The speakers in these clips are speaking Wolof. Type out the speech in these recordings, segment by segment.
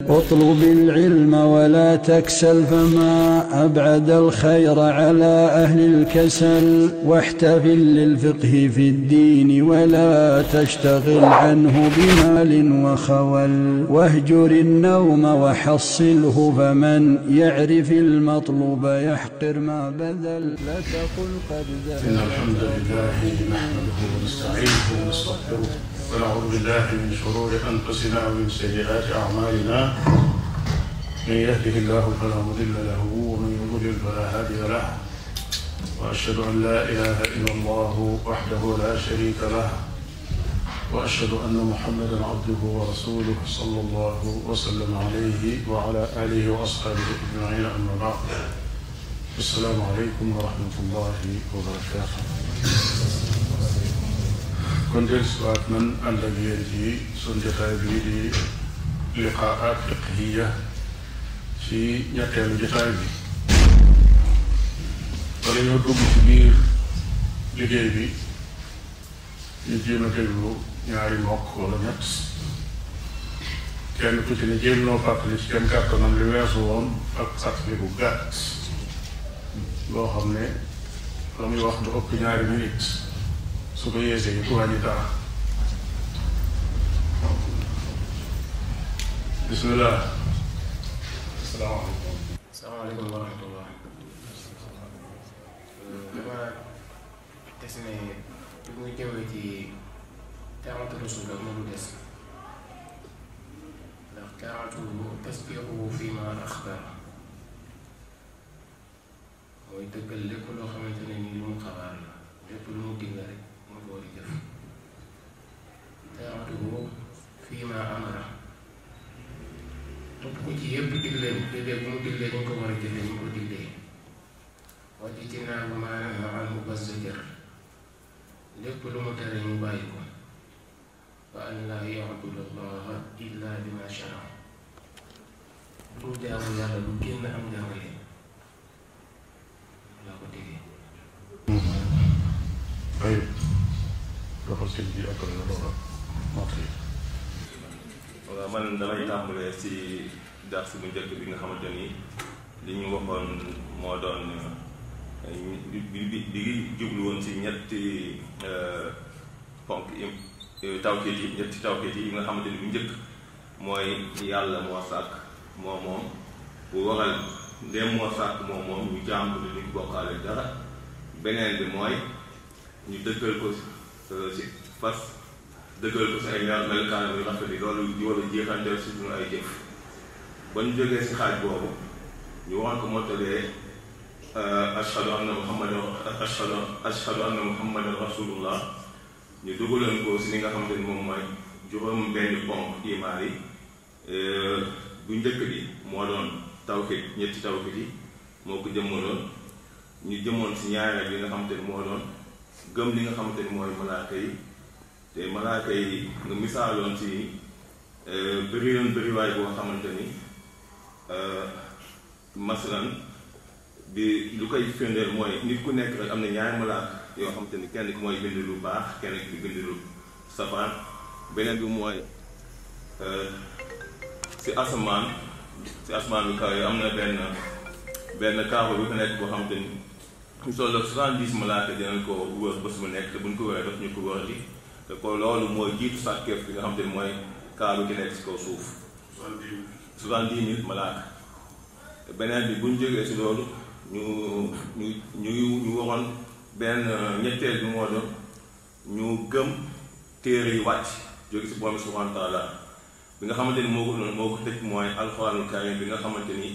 اطلب العلم ولا تكسل فما أبعد الخير على أهل الكسل واحتفل للفقه في الدين ولا تشتغل عنه بمال وخول واهجر النوم وحصله فمن يعرف المطلوب يحقر ما بذل لا تقل قد ذهب إن الحمد لله نحمده ونستعينه ونستغفره ونعوذ بالله من شرور أنفسنا ومن سيئات أعمالنا من يهده الله فلا مضل له ومن يضلل فلا هادي له وأشهد أن لا إله إلا الله وحده لا شريك له وأشهد أن محمدا عبده ورسوله صلى الله وسلم عليه وعلى آله وأصحابه أجمعين أما بعد السلام عليكم ورحمة الله وبركاته kon dellusiwaat nan ànd ak yéen ci sun jotaay bii di liqaat fiqhiya ci ñetteelu jotaay bi wala ñoo dugg ci biir liggéey bi ñu jéem a déglu ñaari mbokk wala ñett kenn ku ci ne jéem noo fàttali ci kenn kàttanam li weesu woon ak fàttali bu gàtt loo xam ne la muy wax du ëpp ñaari minute su ko yeesee yi ku wàññi dara bismillah asalaamaaleykum salaamaaleykum wa rahmatullah dama des ne bi muy jëmee ci taamatu rasul ak moom des ndax taamatu tasbiixu fii ma axbar mooy dëggal lépp loo xamante ne nii lu mu xabaar la lépp lu mu digle rek mu ko war a jëf taamatu fii ma amara topp ko ci yëpp digle digle bu mu diglee ñu ko war a jëfee ñu ko diglee wàcc ci naa bu maanaam anhu bazzajar lépp lu mu tere ñu bàyyi ko wa an laa yabudu allaha illa bima shara du jaamu yàlla lu génn am jàngale laa ko déggee ay doxal sëñ bi ak la door a mottali waaw man damay tàmbalee ci dars bu njëkk bi nga xamante ni li ñu waxoon moo doon bi bi bi jublu woon ci ñetti ponk yi tawkiit yi ñetti tawkiit yi nga xamante ni bu njëkk mooy yàlla moo sàkk moo moom bu waral ndéem moo sàkk moom moom ñu jàmm ni ñu bokkaale dara beneen bi mooy ñu dëggal ko ci fas dëggal ko si ay mel melukaan yu rafet yi loolu di war a jeexanteel si suñu ay jëf ba ñu jógee si xaaj boobu ñu wax ko mottalee ashhadu anna muhammadan ashhadu ashhadu anna muhammadan rasulullah ñu dugaleen ko si li nga xamante ni moom mooy juróom benn ponk imaan yi bu njëkk bi moo doon tawhid ñetti tawhid yi moo ko jëmmaloon ñu jëmoon si ñaareel bi nga xamante ni moo doon gëm li nga xamante ni mooy malaaka yi te malaaka yi nga misaaloon ci bëri yoon bëriwaay boo xamante ni masalan bi lu koy firndeel mooy nit ku nekk rek am na ñaari malaaka yoo xamante ni kenn ki mooy bind lu baax kenn ki bind lu safaan beneen bi mooy si asamaan si asamaan bi kaw yi am na benn benn kaaba bi ko nekk boo xamante ni ñu toll ak soixante-dix malaaka dinañ ko wër bés bu nekk te buñ ko wëree daf ñu ko wër di te ko loolu mooy jiitu sàkkeef bi nga xam te ne mooy kaaru gi nekk si kaw suuf soixante-dix mille malaaka beneen bi bu ñu jógee si loolu ñu ñu ñu ñu waxoon benn ñetteel bi moo doon ñu gëm téere yi wàcc jóge si borom subhanahu wa taala bi nga xamante ni moo ko moo ko tëj mooy alxuraanul karim bi nga xamante ni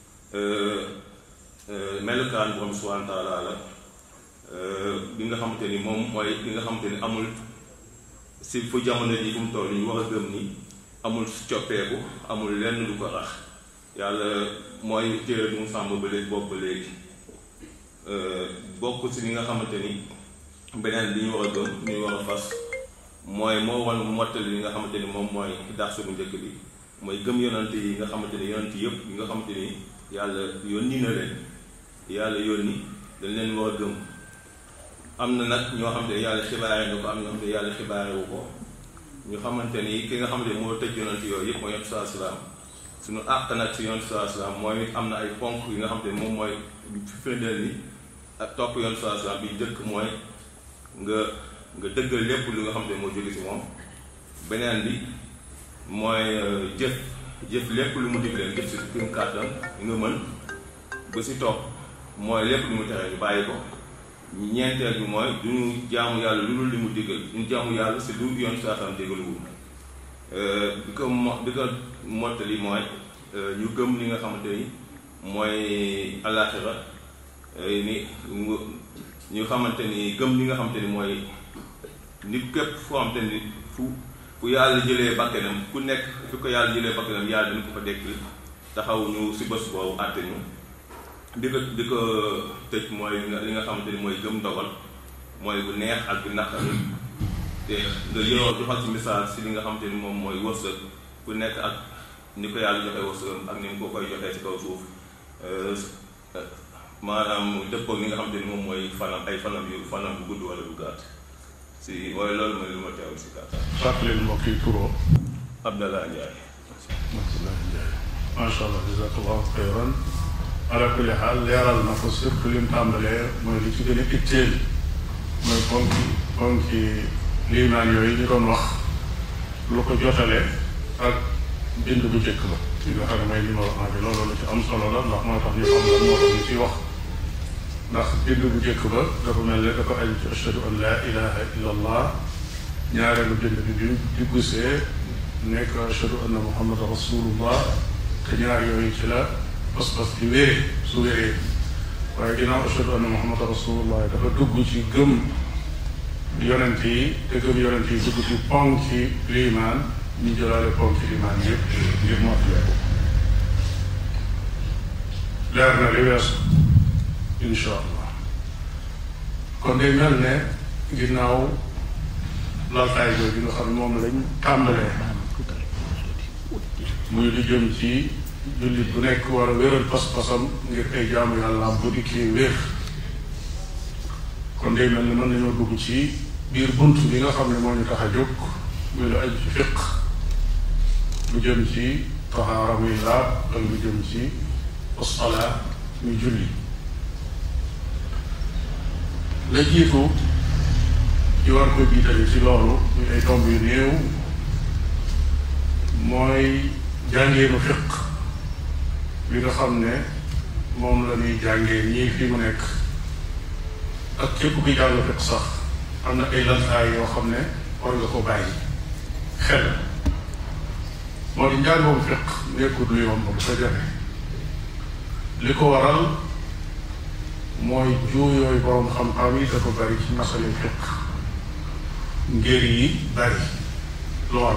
melukaan borom subhanahu wa taala la bi nga xamante ni moom mooy bi nga xamante ni amul si fu jamono ji fu mu toll ñu war a gëm ni amul coppeeku amul lenn lu ko rax yàlla mooy téere bu mu sàmm ba léegi bopp ba léegi bokk si li nga xamante ni beneen bi ñu war a gëm ñu war a fas mooy moo wan mottali li nga xamante ni moom mooy darsu bu njëkk bi mooy gëm yonante yi nga xamante ni yonante yëpp yi nga xamante ni yàlla yónni na leen yàlla yónni dañ leen war a gëm am na nag ñoo xam ne yàlla xibaare na ko am ñoo xam ne yàlla xibaare wu ko ñu xamante ni ki nga xamante ni moo tëj yonent yooyu yëpp mooy yonent saa salaam suñu àq nag si yoon saa salaam mooy it am na ay ponk yi nga xam te moom mooy firndeel ni ak topp yoon saa salaam bi njëkk mooy nga nga dëggal lépp lu nga xam te moo jóge si moom beneen bi mooy jëf jëf lépp lu mu digleen jëf si kim kàttan nga mën ba si topp mooy lépp lu mu tere ñu bàyyi ko ñeenteel bi mooy du ñu jaamu yàlla lu dul li mu diggal ñu jaamu yàlla si lu yoon saa salaam diggaluwul bi ko mo bi ko mottali mooy ñu gëm li nga xamante ni mooy alaxira ni ñu xamante ni gëm li nga xamante ni mooy nit képp foo xamante ni fu fu yàlla jëlee bakkanam ku nekk fu ko yàlla jëlee bakkanam yàlla dina ko fa dekk taxaw ñu si bés boobu àtte ñu di ko di ko tëj mooy li nga xamante ni mooy gëm ndogal mooy bu neex ak bu naqari te nga yoroo joxal ci misaal si li nga xamante ni moom mooy wërsëg ku nekk ak ni ko yàlla joxee wërsëgam ak ni mu ko koy joxee ci kaw suuf maanaam dëppoo li nga xamante ni moom mooy fanam ay fanam yu fanam bu gudd wala bu gàtt si mooy loolu mooy lu ma teewul si gàttal. fàttali mbokk yi turoo. Abdallah Ndiaye. Abdallah Ndiaye. macha allah jazakallahu xayran ala kulli xaal leeral na ko surtout li mu tàmbalee mooy li ci gën a itteel mooy ponki ponki liimaan yooyu ñu doon wax lu ko jotale ak bind bu njëkk ba li nga xam ne mooy li ma wax naa bi loolu lu ci am solo la ndax moo tax ñu xam lan moo tax ñu ciy wax ndax bind bu njëkk ba dafa mel ne dafa aju ci ashhadu an laa ilaha illa allah ñaareelu bind bi bi diggusee nekk ashhadu anna muhammad rasulullah te ñaar yooyu ci la pas-pas di wéree su wéree waaye ginnaaw ashhadu anna muhammad rasulullah dafa dugg ci gëm yonent yi te gëm yonent yi dugg ci ponki liimaan ñu jëlaale ponki liimaan yëpp ngir mottale ko leer na li weesu insha allah kon day mel ne ginnaaw laltaay jooju nga xam ne moom lañ tàmbalee muy lu jëm ci jullit bu nekk war a wéral pas-pasam ngir ay jaamu yàlla bu dikkee wér kon day mel ne mën nañoo dugg ci biir bunt bi nga xam ne moo ñu tax a jóg muy lu aju ci fiq lu jëm ci taxaara muy laab ak lu jëm ci usala muy julli la jiitu ci war ko jiitale ci loolu muy ay tomb yu néew mooy jàngeenu fiq li nga xam ne moom la ñuy jàngee ñii fi mu nekk ak képp ki jàng fiq sax am na ay lantaay yoo xam ne war nga ko bàyyi xel moo di njàngoom fiq nekkut lu yomb bu sa jafe li ko waral mooy juuyooyu boroom xam-xam yi dafa bari ci masale fiq ngir yi bari lool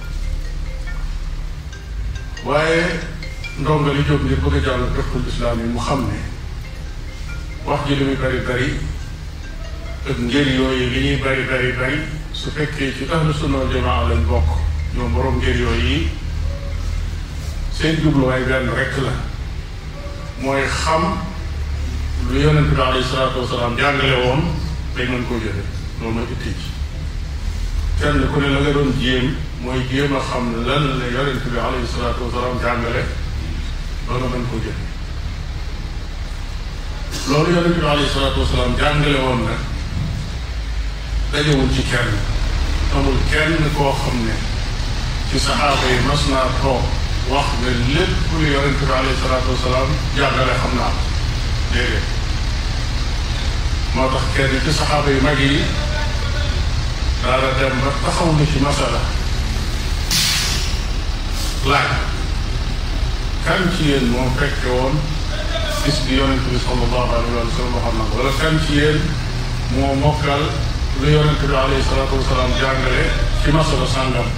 waaye ndongo li jóg ngir bëgg a jàll fiqul islaam yi mu xam ne wax ji li muy bari bari ak ngir yooyu li ñuy bari bari bari su fekkee ci ahlu sunna wal jamaa lañ bokk ñoom boroom ngir yooyu yi seen jubluwaay benn rekk la mooy xam lu yonent bi alayhi salaatu wasalaam jàngale woon dañ mën koo jëfe loolu mooy itti ci kenn ku ne la nga doon jéem mooy jéem a xam lan la yonent bi alayhi salaatu wasalaam jàngale ba nga mën koo jëfe loolu yonent bi alayhi salaatu wasalaam jàngale woon nag dajewul ci kenn amul kenn koo xam ne ci saxaaba yi mas naa toog wax ne lépp lu yonent bi alayhi salaatu wasalaam jàngale xam naa ko déedéet moo tax kenn ci saxaaba yu mag yi daala dem ba taxaw na ci masala laaj kan ci yéen moo fekke woon bis bi yonent bi sallallahu alayhi wa sallam waxam na ko wala kan ci yéen moo mokkal lu yonent bi alayhi salaatu wasalaam jàngale ci masala sàngam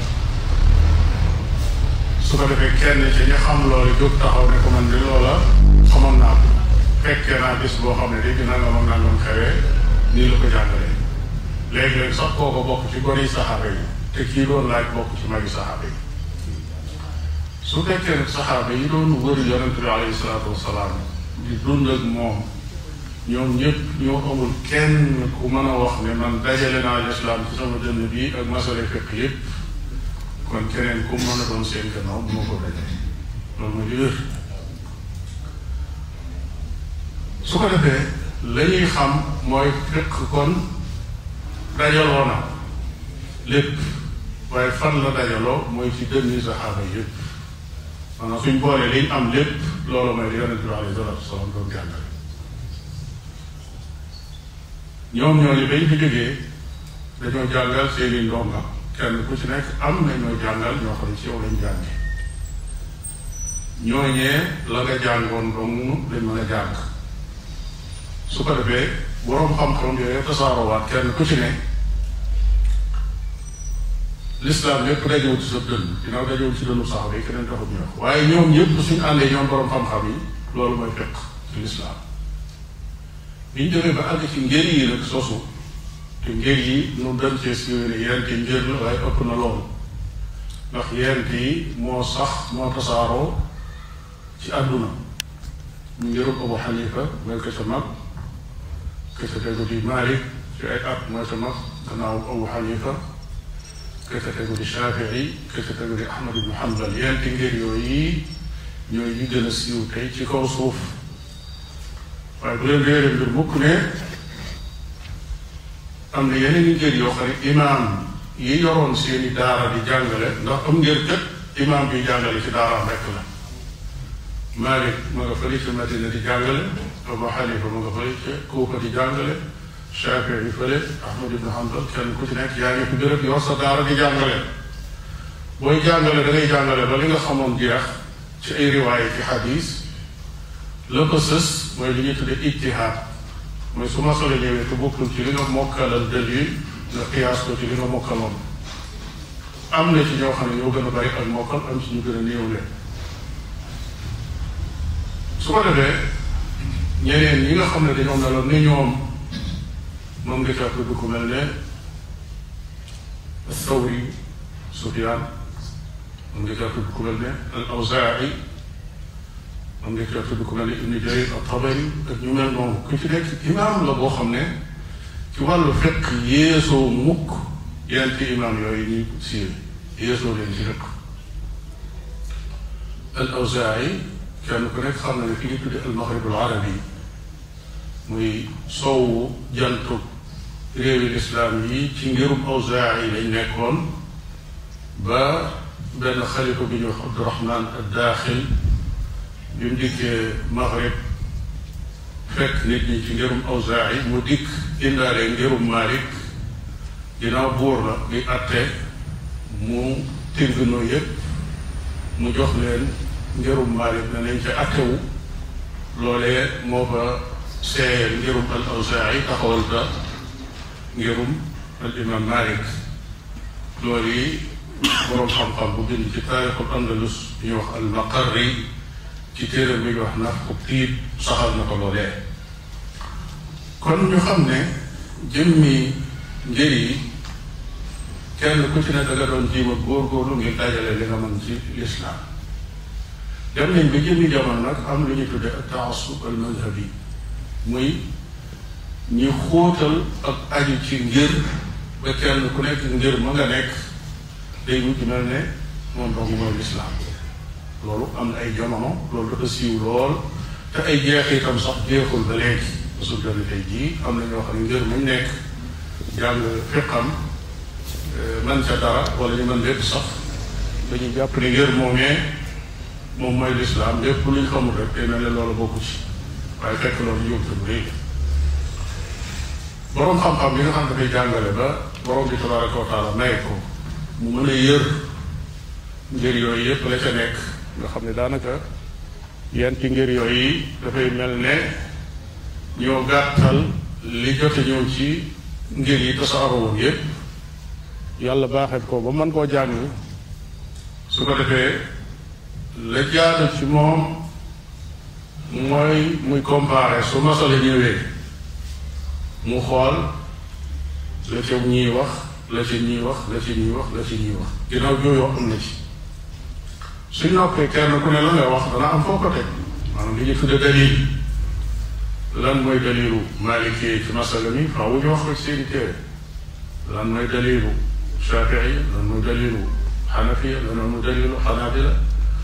su ko defee kenn ci ñi xam loolu jóg taxaw ne ko man di loola xamoon naa ko fekkee naa bis boo xam ne dégg nangam ak nangam xewee nii la ko jàngalee léegi-léegi sax kooko bokk ci gone yi saxaaba yi te kii doon laaj bokk ci magi saxaaba yi su fekkee nag saxaaba yi doon wër yonent bi alayhi salaatu wasalaam di dund ak moom ñoom ñëpp ñoo amul kenn ku mën a wax ne man dajale naa lislaam ci sama dënn bi ak masale fekk yëpp kon keneen ku mën a doon seen gannaaw bu ma ko dajale li wér su ko defee la ñuy xam mooy fiq kon dajaloo na lépp waaye fan la dajaloo mooy ci dënni saxaaba yëpp maanaam suñ boolee liñ am lépp loolu mooy li yonente bi alayhi salatu wasalaam doon jàngale ñoom ñooñu bañ fi jógee dañoo jàngal seeni ndonga kenn ku ci nekk am na ñoo jàngal ñoo xam ne ci yow lañ jànge ñooñee la nga jàngoon dong lañ mën a jàng su ko defee boroom xam-xam yooyu tasaaroowaat kenn ku ci ne lislaam lépp dajewul ci sa dënn ginnaaw dajewul ci dënnu saxaba yi keneen taxut ñu wax waaye ñoom ñëpp suñu àndee ñoom boroom xam-xam yi loolu mooy fekk ci lislaam bi ñu demee ba àgg ci ngër yi nag sosu te ngër yi nu dem cee siiwee ne yent yi ngër la waaye ëpp na loolu ndax yent yi moo sax moo tasaaroo ci àdduna ñu ngërub Abu Xanifa mooy ko ca mag ko ca tegu di Malik ci ay at mooy ca mag gannaaw Abu Xanifa ko ca tegu di Shafii ko ca tegu di Ahmad ibnu Hanbal yenti ngër yooyu ñooy yi gën a siiw tey ci kaw suuf waaye bu leen réere mbir mukk ne am na yeneen i ngër yoo xam ne imaam yi yoroon seeni daara di jàngale ndax am ngër kat imaam bi jàngale ci daaraam rekk la Malik ma nga fële ci Madina di jàngale Abu Xanifa ma nga fële ci Kuufa di jàngale Shafii yi fële Ahmad ibn Hanbal kenn ku ci nekk yaa ngi fi béréb yor sa daara di jàngale booy jàngale da ngay jàngale ba li nga xamoon jeex ci ay riwaaya ci xadis la ko sës mooy li ñuy tuddee ijtihaad mooy su ma solo ñëwee te bokkul ci li nga mokkalal dalil nga qiyaas ko ci li nga mokkaloon am na ci ñoo xam ne ñoo gën a bari ak mokkal am ci ñu gën a néew leen su ko defee ñeneen ñi nga xam ne dañoo meloon ni ñoom moom nga caa tudd ku mel ne Thawri Sufyaan moom nga caa tudd ku mel ne al Awzaa'i moom nga caa tudd ku mel ne Ibnu Jarir at-Tabari ak ñu mel noonu ku ci nekk imaam la boo xam ne ci wàllu fiq yéesoo mukk yenti imaam yooyu ñuy siiwe yéesoo leen ci fiq al Awzaa'i kenn ku nekk xam na ne fi ñu tudde al Maghrib al Arabi muy soowu jantu réewi lislaam yi ci ngirum Awzaa'i yi lañ nekkoon ba benn xalifa bi ñuy wax Abdurahman ad-Daaxil bi mu dikkee Maghrib fekk nit ñi ci ngirum Awzaa'i mu dikk indaale ngirum Maalik ginnaaw buur la di atte mu tirginoo yépp mu jox leen ngirum Maalik ne nañ ca attewu loolee moo fa seeyal ngirum al Awzaa'i taxawal ka ngirum al imam Maalik loolu yi boroom xam-xam bu bind ci taarixul Andalus ñuy wax al Maqarri ci téere bi ñu wax Nafxu Tiib saxal na ko loolee kon ñu xam ne jëmmi ngir yi kenn ku ci ne da nga doon jiima góorgóorlu ngir dajale li nga mën ci lislaam dem nañ ba jëmmi jamono nag am lu ñu tudde ak taasub al madhabi muy ñu xóotal ak aju ci ngir ba kenn ku nekk ngir ma nga nekk day mujj mel ne moom dong mooy lislaam loolu am na ay jamono loolu dafa siiw lool te ay jeexitam sax jeexul ba léegi su joni tey jii am na ñoo xam ne ngir muñ nekk jàng fiqam man ca dara wala ñu mën lépp sax dañuy jàpp ne ngir moomee moom mooy lislaam lépp luñ xamul rek day mel ne loolu bokku ci waaye fekk loolu yóbbu bu léegi boroom xam-xam yi nga xam ne dafay jàngale ba boroom bi tabaraka wa taala may ko mu mën a yër ngir yooyu yépp la ca nekk nga xam ne daanaka yenn ci ngir yooyu dafay mel ne ñoo gàttal li jote ñëw ci ngir yi tasaaroo woon yépp yàlla baaxee ko ba mën koo jàng su ko defee la jaadu ci moom mooy muy comparer su masala ñëwee mu xool la ca ñuy wax la ci ñuy wax la ci ñuy wax la ci ñuy wax ginnaaw jooyoo am na ci suñ noppee kenn ku ne la nga wax dana am foo ko teg maanaam li ñu tudde dalil lan mooy dalilu maalikee ci masala mi faaw ñu wax ko ci seeni téere lan mooy dalilu shafii lan mooy dalilu xanafiya lan mooy dalilu xanaabila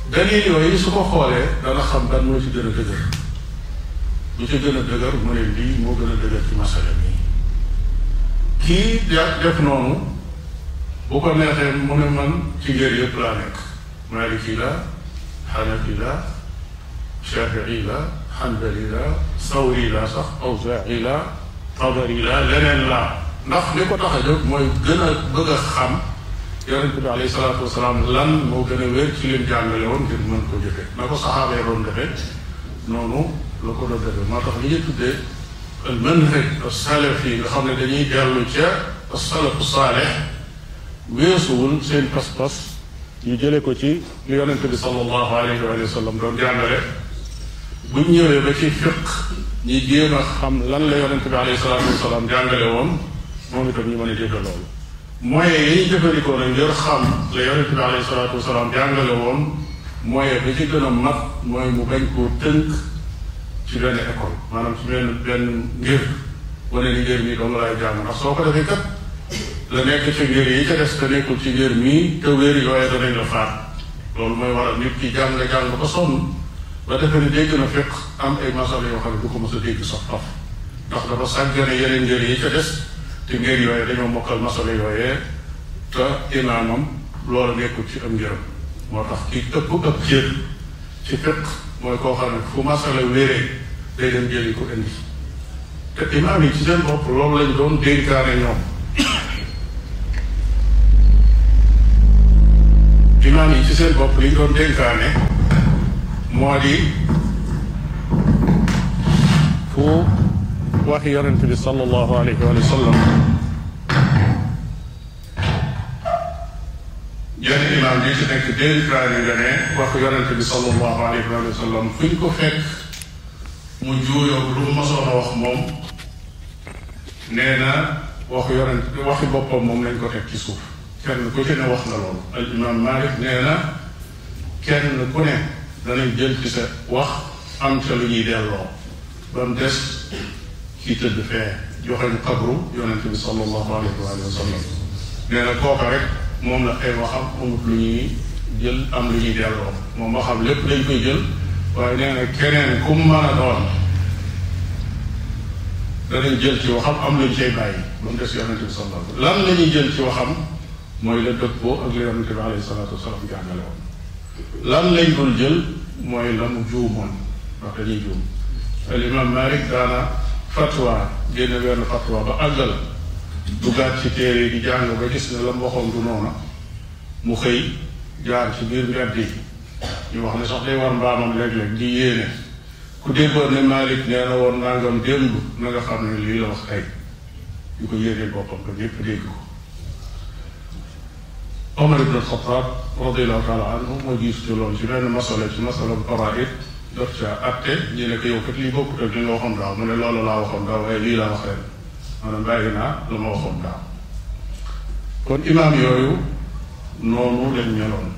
dalil yooyu su ko xoolee dana xam ban moo ci gën a dëgër lu ci gën a dëgër mu ne lii moo gën a dëgër ci masala bi kii def noonu bu ko neexee mu ne man ci ngër yëpp laa nekk maliki la xanafi la shafii la xanbali la sawri la sax awzaa'i la tabari la leneen la ndax li ko tax a jóg mooy gën a bëgg a xam yonent bi alayhi salaatu wasalaam lan moo gën a wér ci lim jàngale woon ngir mën ko jëfe na ko saxaaba yi doon defee noonu la ko doon defee moo tax li ñu tuddee al manhaj as-salaf yi nga xam ne dañuy dellu ca as-salafu saalih weesuwul seen pas-pas ñu jële ko ci li yonent bi sallallahu alayhi wa sallam doon jàngale buñ ñëwee ba ci fiq ñi jéem a xam lan la yonent bi alayhi salaatu wasalaam jàngale woon moom itam ñu mën a dégg loolu moyen yi ñu jëfandikoo nag ngir xam la yonent bi alayhi salaatu wasalaam jàngale woon moyen bi ci gën a mat mooy mu bañ koo tënk ci benn école maanaam ci benn benn ngir wane ni ngir mii dong laay jàng ndax soo ko defee kat la nekk ci ngir yi ca des te nekkul ci ngir mii te wér yooye danañ la faat loolu mooy waral nit ki jàng jàng ba sonn ba defee ni dégg na fekk am ay masala yoo xam ne du ko mos a dégg sax taf ndax dafa sàggane yeneen ngir yi ca des te ngir yooye dañoo mokkal masala yooyee te imaamam loolu nekkul ci am ngërëm moo tax ki ëpp ëpp cër ci fiq mooy koo xam ne fu masala wéree day dem jëli ko indi te imaam yi ci seen bopp loolu lañ doon dénkaane ñoom imaam yi ci seen bopp liñ doon dénkaane moo di fu waxi yonent bi sallallahu alayhi wa sallam jenn imaam ji ci nekk dénkaane nga ne wax yonent bi sallallahu alayhi wa sallam fu ñu ko fekk mu juuyoo lu mu mosoon a wax moom nee na waxu yonent waxi boppam moom lañ ko teg ci suuf kenn ku ci ne wax na loolu al imam Malik nee na kenn ku ne danañ jël ci sa wax am ca lu ñuy delloo ba mu des kii tëdd fee joxeñ xabru yonent bi sallallahu alayhi wa sallam nee na kooka rek moom la ay waxam amut lu ñuy jël am lu ñuy delloo moom waxam lépp dañ koy jël waaye nee na keneen ku mu mën a doon danañ jël ci waxam am luñ cay bàyyi ba mu des yonente bi sallallahu alayhi lan la ñuy jël ci waxam mooy la dëppoo ak la yonente bi alayhi salatu wasalaam jàngale woon lan lañ dul jël mooy la mu juumoon ndax dañuy juum al imam Malik daana fatwa génne benn fatwa ba àggal duggaat ci téere yi di jàng ba gis ne la mu waxoon du noona mu xëy jaar ci biir mbedd yi ñu wax ne sax day war mbaamam léeg-léeg di yéene ku déggoon ne Malik nee na woon nangam démb na nga xam ne lii la wax tey ñu ko yéeneel boppam ko ñépp dégg ko Omar ibn Xataab radiallahu taala anhu moo gis ci loolu ci benn masala ci masala bu faraid daf ca atte ñu ne ko yow kat lii bokkut ak li nga waxoon daaw mu ne loolu laa waxoon daaw waaye lii laa wax ren maanaam bàyyi naa la ma waxoon daaw kon imaam yooyu noonu lañ meloon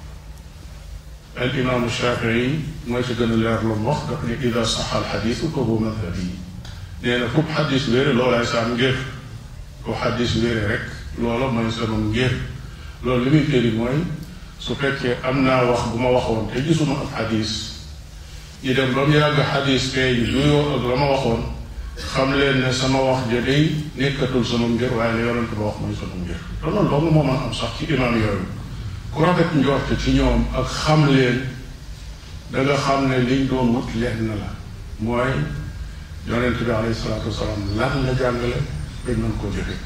al imaamu Shafii mooy ci gën a leer lu mu wax daf ne ida saxa al xadiisu fa huwa madhabi nee na ku xadis wéere loolaay saam ngir ku xadis wéere rek loola mooy sama ngir loolu li muy firi mooy su fekkee am naa wax bu ma waxoon te gisuma ab xadis ñu dem ba mu yàgg xadis feeñ juyoo ak la ma waxoon xam leen ne sama wax ja day nekkatul sama ngir waaye la yonent ba wax mooy sama ngir te loolu dong moo mën am sax ci imaam yooyu ku rafet njort ci ñoom ak xam leen da nga xam ne liñ doon wut lenn la mooy yonent bi alayhi salaatu wasalaam lan la jàngale dañ mën koo jëfe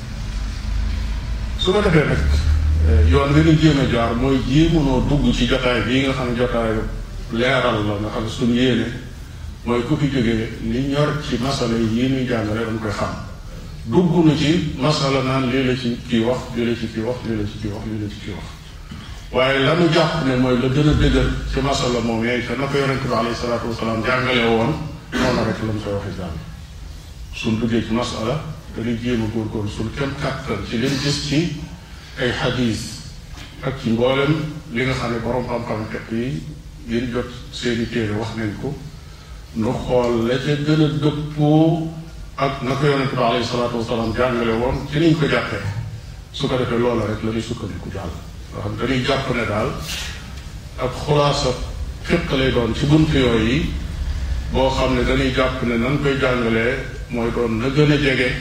su ko defee nag yoon wi ñu jéem a jaar mooy jéemunoo dugg ci jotaay bii nga xam ne jotaay leeral la nga xam ne suñu yéene mooy ku fi jógee li ñor ci masala yi ñuy jàngale dañ koy xam dugg na ci masala naan lii la ci kii wax lii la ci kii wax lii la ci kii wax lii la ci kii wax waaye la ñu jàpp ne mooy la gën a dëgër ci masala moom yooyu te na ko yonente bi alayhi salaatu wasalaam jàngale woon noonu rek la mu koy waxee jàng suñ duggee ci masala dañuy jéem a góorgóorlu suñ kenn kàttan ci lim gis ci ay xadis ak ci mboolem li nga xam ne borom xam-xam fekk yi yéen jot seeni téere wax nañ ko nu xool la ca gën a dëppoo ak na ko yonente bi alayhi salaatu wasalaam jàngale woon ci niñ ko jàppee su ko defee loola rek la ñuy sukkandiku jàll nga xam dañuy jàpp ne daal ab xulaasa fiq lay doon ci bunt yooyu yi boo xam ne dañuy jàpp ne nan koy jàngalee mooy doon na gën a jege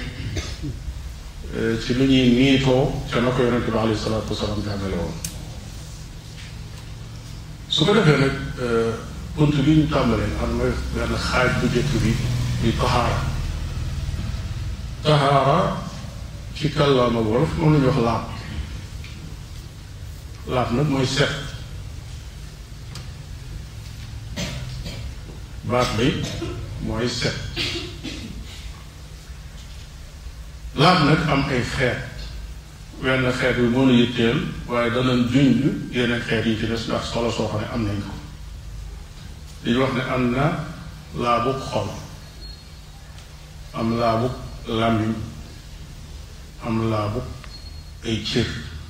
ci lu ñuy niitoo ca na ko yonente bi alayhi salaatu wasalaam jàngale woon su ko defee nag bunt bi ñu tàmbalee xam nga benn xaaj bu jëkk bi di taxaara taxaara ci kàllaam ak wolof moom la ñuy wax laab laab nag mooy set baat bi mooy set laab nag am ay xeet wenn xeet bi moo la yitteel waaye danañ junj yeneen xeet yi ci des ndax solo soo xam ne am nañ ko di wax ne am na laabug xol am laabug làmmiñ am laabug ay cër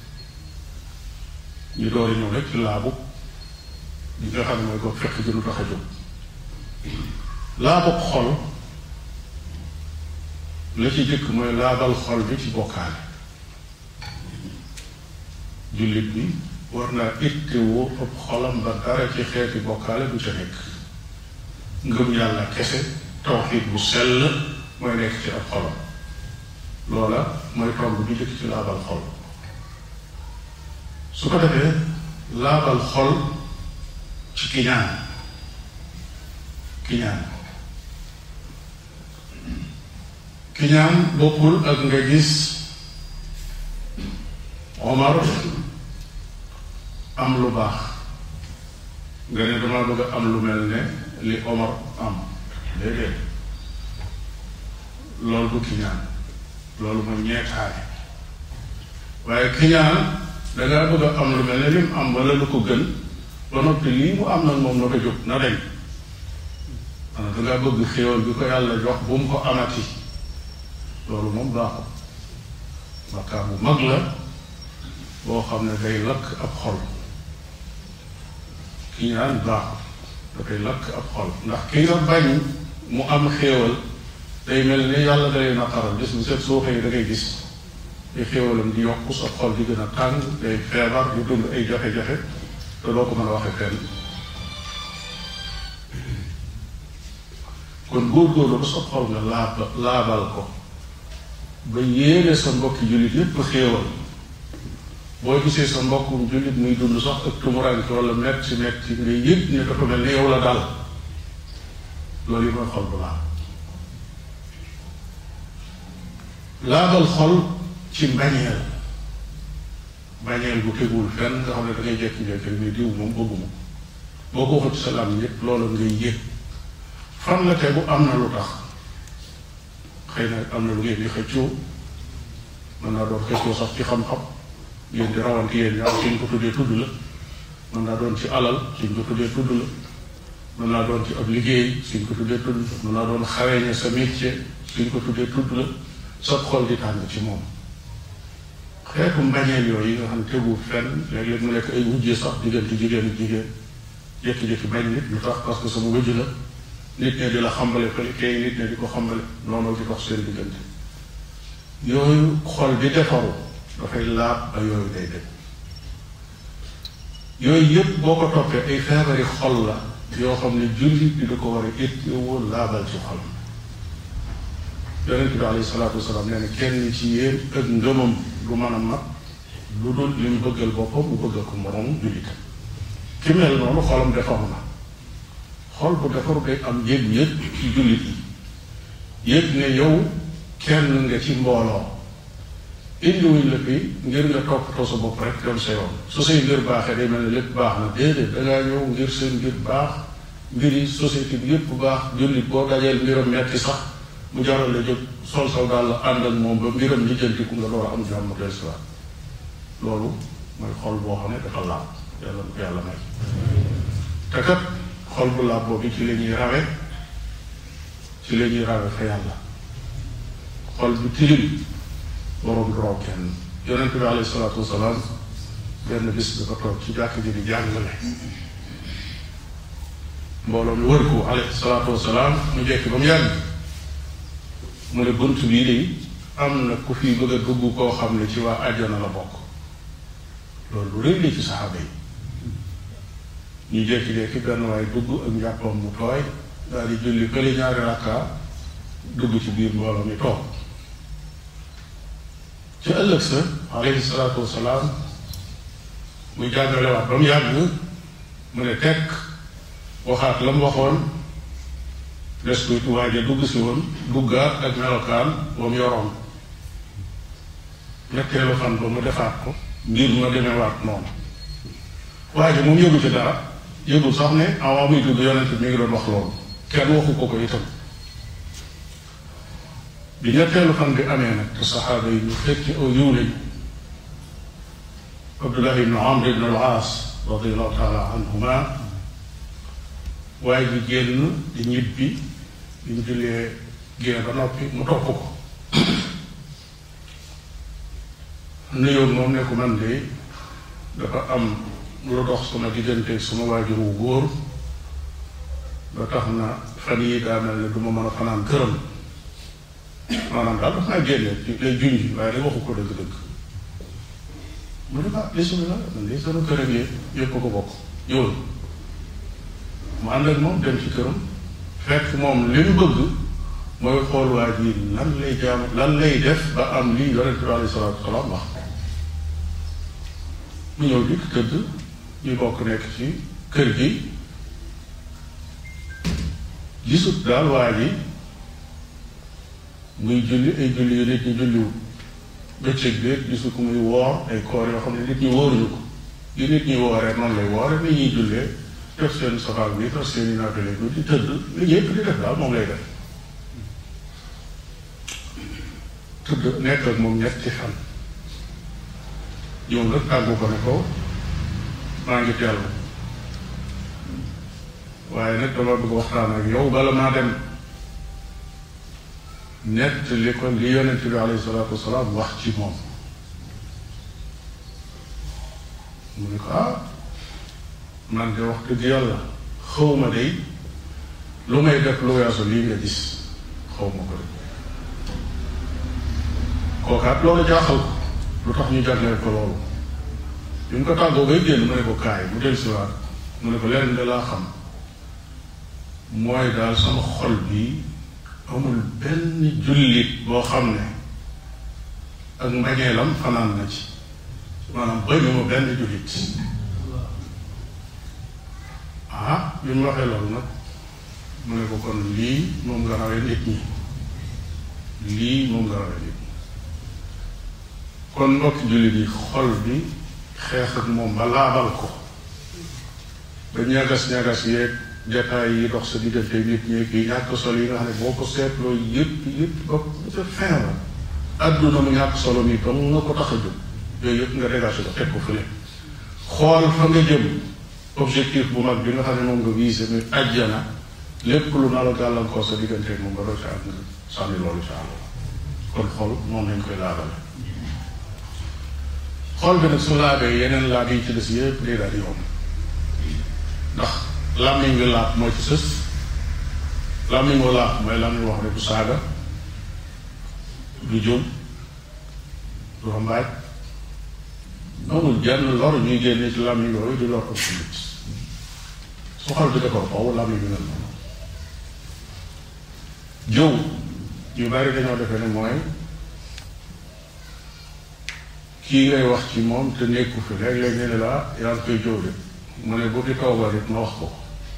ñu door a ñëw rek ci laabug li nga xam ne mooy ko fekk ji lu tax a jóg laabug xol la ci jëkk mooy laabal xol bi ci bokkaale jullit bi war naa ittewoo ëpp xolam ba dara ci xeeti bokkaale du ca nekk ngëm yàlla kese tawxiid bu sell mooy nekk ci ab xolam loola mooy tomb bi jëkk ci laabal xol su ko defee laabal xol ci kiñaan kiñaan kiñaan bokkul ak nga gis Omar am lu baax nga ne dama bëgg a am lu mel ne li Omar am déedéet loolu du kiñaan loolu mooy ñeetaane waaye kiñaan dangaa bëgg a am lu mel ne lim am wala lu ko gën ba noppi lii mu am nag moom na ko jóg na deñ maanaam dangaa bëgg xéewal bi ko yàlla jox bu mu ko amati loolu moom baaxul bakkaar bu mag la boo xam ne day lakk ab xol ki ñaan baaxul dafay lakk ab xol ndax ki nga bañ mu am xéewal day mel ni yàlla day naqaral gis bu set soo xëy da ngay gis ay xéewalam di yokku sa xol di gën a tàng day feebar di dund ay jafe-jafe te doo ko mën a waxe fenn kon góorgóorlu ba sa xol nga laab laabal ko ba yéene sa mbokki jullit yépp xéewal boo gisee sa mbokkum jullit muy dund sax ak tumuraanke wala metti metti nga yëg ne dafa mel ni yow la dal loolu yi mooy xol bu laab laabal xol ci mbañeel mbañeel bu tegul fenn nga xam ne da ngay jékki-jékki ni diw moom bëgguma boo ko waxut sa lam yëpp loolu ngay yëg fan la tegu am na lu tax xëy na am na lu ngeen di xëccoo mën naa doon xëccoo sax ci xam-xam ngeen di rawante yéen ñaar suñ ko tuddee tudd la mën naa doon ci alal suñ ko tuddee tudd la mën naa doon ci ab liggéey suñ ko tuddee tudd la mën naa doon xaweñe sa métier suñ ko tuddee tudd la sa xol di tàng ci moom xeetu mbañeel yooyu yi nga xam ne tegu fenn léeg-léeg mu nekk ay wujjee sax diggante jigéen ak jigéen jékki-jékki bañ nit lu tax parce que sama wujj la nit ne di la xambale fële kay nit ne di ko xambale noonu di dox seen diggante yooyu xol di defaru dafay laab ba yooyu day dem yooyu yëpp boo ko toppee ay feebari xol la yoo xam ne jullit bi da ko war a ittewoo laabal ci xolam yonent bi alayhi salaatu wasalaam nee na kenn ci yéen ak ngëmam du mën a mat lu dul li mu bëggal boppam mu bëggal ko moroom jullitam ki mel noonu xolam defaru na xol bu defaru day am yëg-yëg ci jullit yi yëg ne yow kenn nga ci mbooloo indiwuñ la fi ngir nga toppatoo sa bopp rek dem sa yoon su say mbir baaxee day mel ne lépp baax na déedéet dangaa ñëw ngir seen mbir baax mbiri société bi yépp baax jullit boo dajeel mbiram metti sax mu jaral la jóg sol saw daal la ànd ak moom ba mbiram lijjantiku nga door a am jàmm del si waat loolu mooy xol boo xam ne dafa laab yàlla ko yàlla may te kat xol bu laab boobu ci la ñuy rawe ci la ñuy rawe fa yàlla xol bu tilim boroom du raw kenn yonent bi alayhi salaatu wasalaam benn bis dafa toog ci jàkk ji di jàngale mbooloo mi wër ko alayhi salaatu wasalaam mu jekki ba mu yàgg mu ne bunt bii de am na ku fi bëgg a dugg koo xam ne ci waa àjjana la bokk loolu lu rëy la ci saxaaba yi ñu jékki-jékki benn waay dugg ak njàppam mu tooy daal di julli kële ñaari rakka dugg ci biir mbooloo mi toog ci ëllëg sa alayhi salaatu wasalaam muy jàngalewaat ba mu yàgg mu ne tekk waxaat la mu waxoon des tuuti waaja dugg si woon duggaat ak melokaan ba mu yoroon ñetteelu fan ba mu defaat ko mbir ma demewaat noonu waaja moom yëgu ci dara yëgul sax ne avant muy dugg yonent mi ngi doon wax loolu kenn waxu ko ko itam bi ñetteelu fan bi amee nag te saxaaba yi ñu fekki aw yiw lañu Abdullah ibn Amr ibn al-Aas radiallahu taala anhuma waaye ji génn di ñibbi bi ñu jullee génn ba noppi mu topp ko nuyoon moom ne ko man de dafa am lu dox sama diggante suma waajur wu góor ba tax na fan yi daa mel ne du ma mën a fanaan këram maanaam daal dafa naa génne ci lay junj waaye da waxu ko dëgg-dëgg mu ne ah bisimilah man de sama kër ak yëpp ko bokk yow mu ànd ak moom dem ci këram fekk moom li mu bëgg mooy xool waa ji lan lay jaam lan lay def ba am lii yonente bi alayhi salaatu wasalaam wax mu ñëw dikk tëdd ñu bokk nekk ci kër gi gisut daal waa ji muy julli ay julli yu nit ñi julliwul bëccëg bi gisu ko muy woor ay koor yoo xam ne nit ñi wóoruñu ko li nit ñi wooree noonu lay woore ni ñuy jullee def seen safaar bi def seen i naafile bi di tëdd li ñëpp di def daal moom lay def tëdd nekk ak moom ñetti fan yow nga tàggu ko ne ko maa ngi dellu waaye nag dama bëgg waxtaan ak yow bala maa dem nett li ko li yonent bi alayhi salaatu wasalaam wax ci moom mu ne ko ah man de wax dëgg yàlla xawma day lu may def lu weesu lii nga gis xawma ko de kookaat loolu jaaxal ko lu tax ñu jagleel ko loolu bi mu ko tàggoo bay génn mu ne ko kaay mu del siwaat mu ne ko lenn de laa xam mooy daal sama xol bi amul benn jullit boo xam ne ak mbañeelam fanaan na ci maanaam bañuma benn jullit ah bi mu waxee loolu nag mu ne ko kon lii moom nga rawee nit ñi lii moom nga rawee nit ñi kon mbokki jullit yi xol bi xeex ak moom ba laabal ko ba ñagas-ñagas yeeg jataay yi dox sa diggante nit ñi kii ñàkk solo yi nga xam ne boo ko seetloo yëpp yëpp ba ca fin la adduna mu ñàkk solo mi ba nga ko tax a jóg yooyu yëpp nga dégagé ko teg ko fële xool fa nga jëm objectif bu mag bi nga xam ne moom nga visé muy ajjana lépp lu na la gàllankoor sa diggante moom nga doon sa àgg sànni loolu sa àll kon xool moom lañ koy laabale xool bi nag su laabee yeneen laab yi ci des yëpp day daal di yomb ndax làmmiñ wi laab mooy ci sës làmmiñ wu laab mooy làmmiñ wax ne du saaga du jëm du rambaaj amul jenn lor ñuy génne ci làmmiñ yooyu di lor ak nit su xol bi defar foofu làmmiñ bi mel noonu jëw ñu bari dañoo defee ne mooy kii ngay wax ci moom te nekku fi léeg-léeg ñu ne la yaa ngi koy jëw de mu ne bu fi toogoon it ma wax ko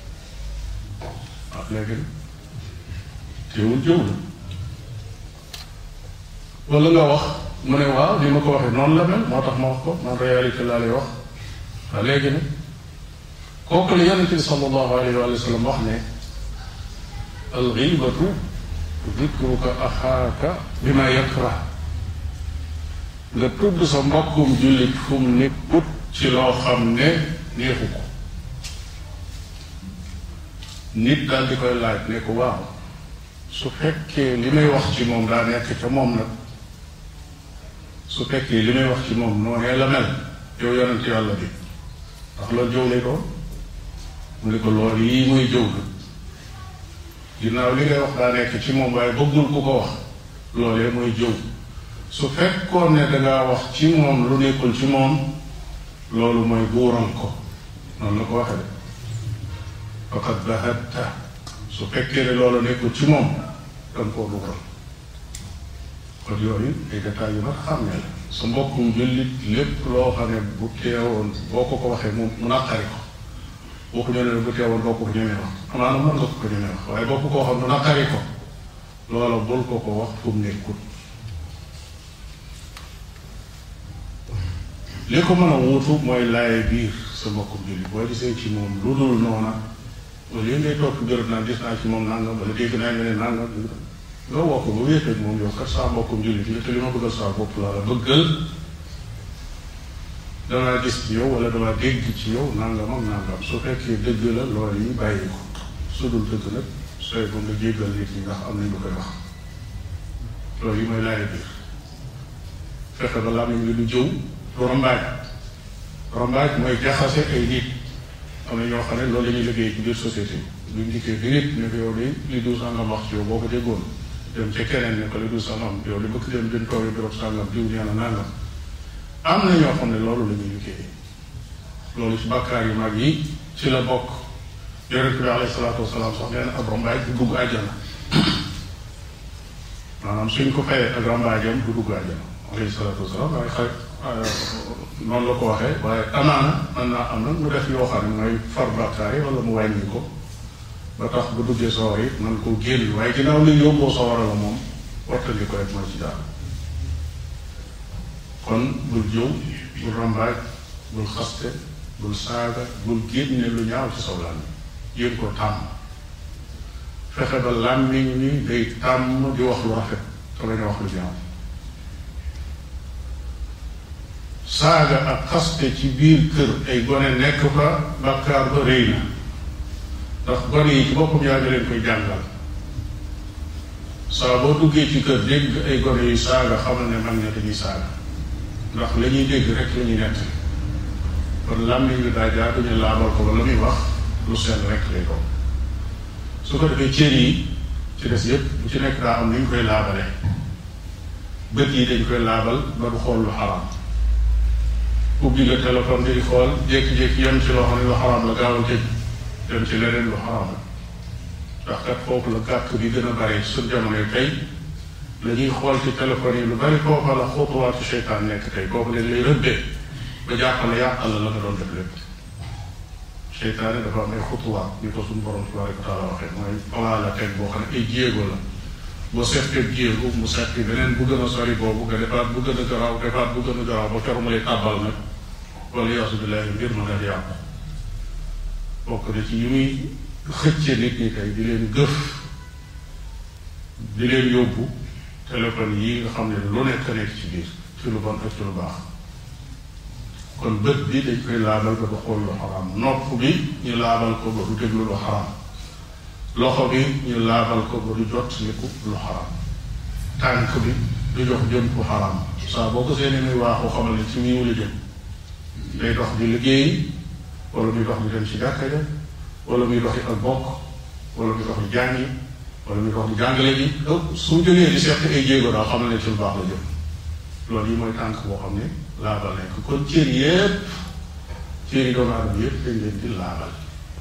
ah léegi teewul jëw la wala nga wax mu ne waaw ni ma ko waxee noonu la mel moo tax ma wax ko man réalité laa lay wax waaw léegi nag kooku la yonente bi sallallahu alayhi wa sallam wax ne al ghibatu dikruka axaaka bi ma yakrah nga tudd sa mbokkum jullit fu mu nekkut ci loo xam ne neexu ko nit daal di koy laaj ne ko waaw su fekkee li may wax ci moom daa nekk ca moom nag su fekkee li may wax ci moom noonee la mel yow yonent yàlla bi ndax loolu jëw lay doon mu ne ko loolu yii muy jëw la ginnaaw li ngay wax daa nekk ci moom waaye bëggul ku ko wax loolee mooy jëw su fekkoon ne dangaa wax ci moom lu nekkul ci moom loolu mooy buural ko noonu la ko waxee de faqad bahatta su fekkee ne loolu nekkul ci moom danga koo dugal kon yooyu ay détails yu mat xam ne la su mbokkum jullit lépp loo xam ne bu teewoon boo ko ko waxee mu mu naqari ko boo ko ñëwee bu teewoon boo ko ko ñemee wax amaana mën nga ko ko ñemee wax waaye boo ko koo xam mu naqari ko loola bul ko ko wax fu mu nekkul li ko mën a wuutu mooy laaye biir sa mbokkum jullit boo gisee ci moom lu dul noona wala li ngay topp jërët naa gis naa ci moom nangam wala dégg naa ñu ne nangam nga woo ko ba wéet ak moom yow kat saa mbokkum jullit yi te li ma bëggal saa bopp laa la bëggal damaa gis ci yow wala damaa dégg ci yow nangam ak nangam su fekkee dëgg la loolu yi bàyyi ko su dul dëgg nag sooy ba nga jéggal nit ñi ndax am nañ lu koy wax loolu yi mooy laaye biir fexe ba làmmiñ li du jëw du rambaaj rambaaj mooy jaxase ay nit am na ñoo xam ne loolu la ñuy liggéey ci biir société bi luñ dikkee bi nit ne ko yow de li du sàngam wax ci yow boo ko déggoon dem ca keneen ne ko li du sàngam yow li bëgg dem gën toog birop sàngam diw nee na nangam am na ñoo xam ne loolu la ñuy liggéey loolu ci bàkkaar yu mag yi ci la bokk yonent bi alayhi salaatu wasalaam sax nee na ab rambaaj du dugg àjjana maanaam suñ ko fayee ak rambaajam du dugg àjjana alayhi salaatu wasalaam waaye xarit noonu la ko waxee waaye amaana mën naa am nag mu def yoo xam ne mooy far bàkkaar yi wala mu wàññi ko ba tax bu duggee sawar it man koo génn waaye ginnaaw li yóbboo sawara la moom wattandi ko rek moo ci daal kon bul jëw bul rambaaj bul xaste bul saaga bul génne lu ñaaw ci saw làmmiñ yéen ko tàmm fexe ba làmmiñ ni day tàmm di wax lu rafet te bañ a wax lu ñaaw saaga ak xaste ci biir kër ay gone nekk fa bàkkaar ba rëy na ndax gone yi ci boppam yaa ngi leen koy jàngal saa boo duggee ci kër dégg ay gone yu saaga xamal ne mag ña dañuy saaga ndax la ñuy dégg rek la ñuy nett kon làmmiñ bi daa jaar duñu laabal ko ba la muy wax lu seen rek lay doon su ko defee cër yi ci des yépp bu ci nekk daa am ni ñu koy laabale bët yi dañ koy laabal ba du xool lu xaraam ubbi nga téléphone di xool jékki-jékki yem ci loo xam ne lu xaraam la gaaw a tëj dem ci leneen lu xaraam la ndax kat foofu la gàkk bi gën a bari suñ jamono tey la ñuy xool ci téléphone yi lu bari foofa la xutuwaatu seytaan nekk tey kooku leen lay rëbbee ba jàppale yàqal la la nga doon def lépp seytaane dafa am ay xutuwaat ni ko suñu borom tabaraka wa taala waxee mooy plan la teg boo xam ne ay jéego la boo seetee jéego mu seeti beneen bu gën a sori boobu nga defaat bu gën a garaaw defaat bu gën a garaaw ba keroog mu lay tàbbal nag wala yaasu billahi mbir ma nga di yàqu bokk na ci yi muy xëcce nit ñi tey di leen gëf di leen yóbbu téléphone yi nga xam ne lu nekk nekk ci biir ci lu bon ak ci lu baax kon bët bi dañ koy laabal ba du xool lu xaraam nopp bi ñu laabal ko ba du déglu lu xaraam loxo bi ñu laabal ko ba du jot niku lu xaraam tànk bi du jox jëm fu xaraam saa boo ko seeni muy waaxu xamal ne ci miiw la jëm day dox di liggéey wala muy dox di dem ci jàkka ja wala muy doxi ak bokk wala muy dox di jàngi wala muy dox di jàngale ji su jógee di seet ay jéego daal xam ne ci lu baax la jëm loolu yi mooy tànk boo xam ne laabal nañ ko kon cër yépp cër yi doomu aadama yépp dañ leen di laabal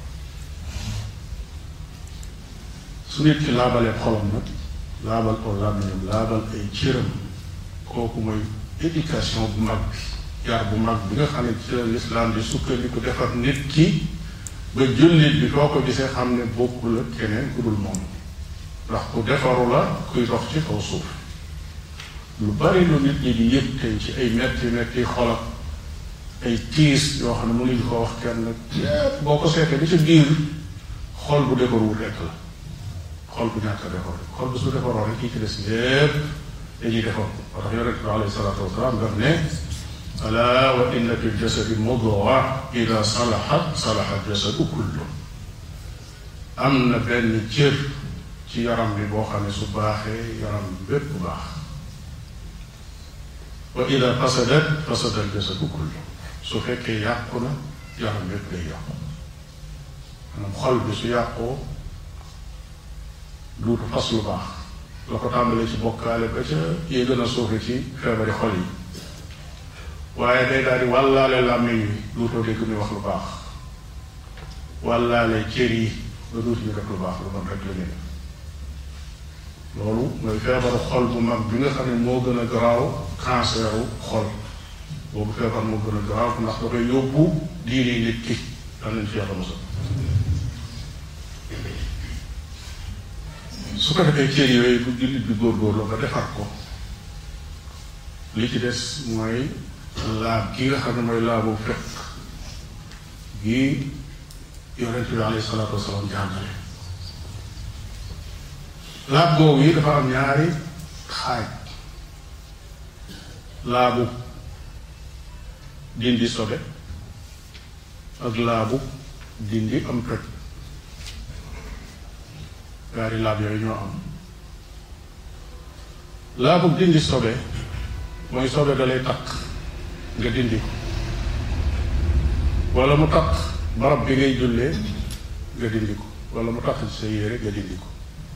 su nit ki laabalee xolam nag laabal ko làmmiñam laabal ay cëram kooku mooy éducation bu mag bi yar bu mag bi nga xam ne ci la lislaam di sukkandiku defar nit ki ba jullit bi foo ko gisee xam ne bokkul ak keneen ku dul moom ndax ku defaru la kuy dox ci kaw suuf lu bari lu nit ñi di yëg tey ci ay metti metti xolab ay tiis yoo xam ne mënuñu ko wax kenn yépp boo ko seetee li ci biir xol bu defarul rekk la xol bu ñàkk a defar xol bu su defaroo rek kii ci des yépp dañuy defar moo tax yonent bi alayhi salaatu wasalaam daf ne ala wa inna fi ljasadi mudga ida salahat salaha ljasadu kullu am na benn cër ci yaram bi boo xam ne su baaxee yaram bépp bu baax wa ida fasadat fasada ljasadu kullu su fekkee yàqu na yaram bépp day yàqu maanaam xol bi su yàqoo duutu fas lu baax la ko tàmbalee ci bokkaale ba ca yee gën a suufe ci feebari xol yi waaye day daal di wàllaale làmmiñ wi duutoo dégg muy wax lu baax wàllaale cër yi ba dootuñu def lu baax lu bon rek la ñu def loolu mooy feebaru xol bu mag bi nga xam ne moo gën a garaaw canceru xol boobu feebar moo gën a garaaw ndax dafay yóbbu diine nit ki daan nañ ci yàlla mosal su ko defee cër yooyu bu jullit bi góorgóorlu ba defar ko li ci des mooy laab gi nga xam ne mooy laabu fekk gi yonent bi alayhi salaatu wasalaam jàngale laab googu yi dafa am ñaari xaaj laabu dindi sobe ak laabu dindi am toj ñaari laab yooyu ñoo am laabu dindi sobe mooy sobe da lay takk nga dindi ko wala mu takk barab bi ngay jullee nga dindi ko wala mu takk ci sa yére nga dindi ko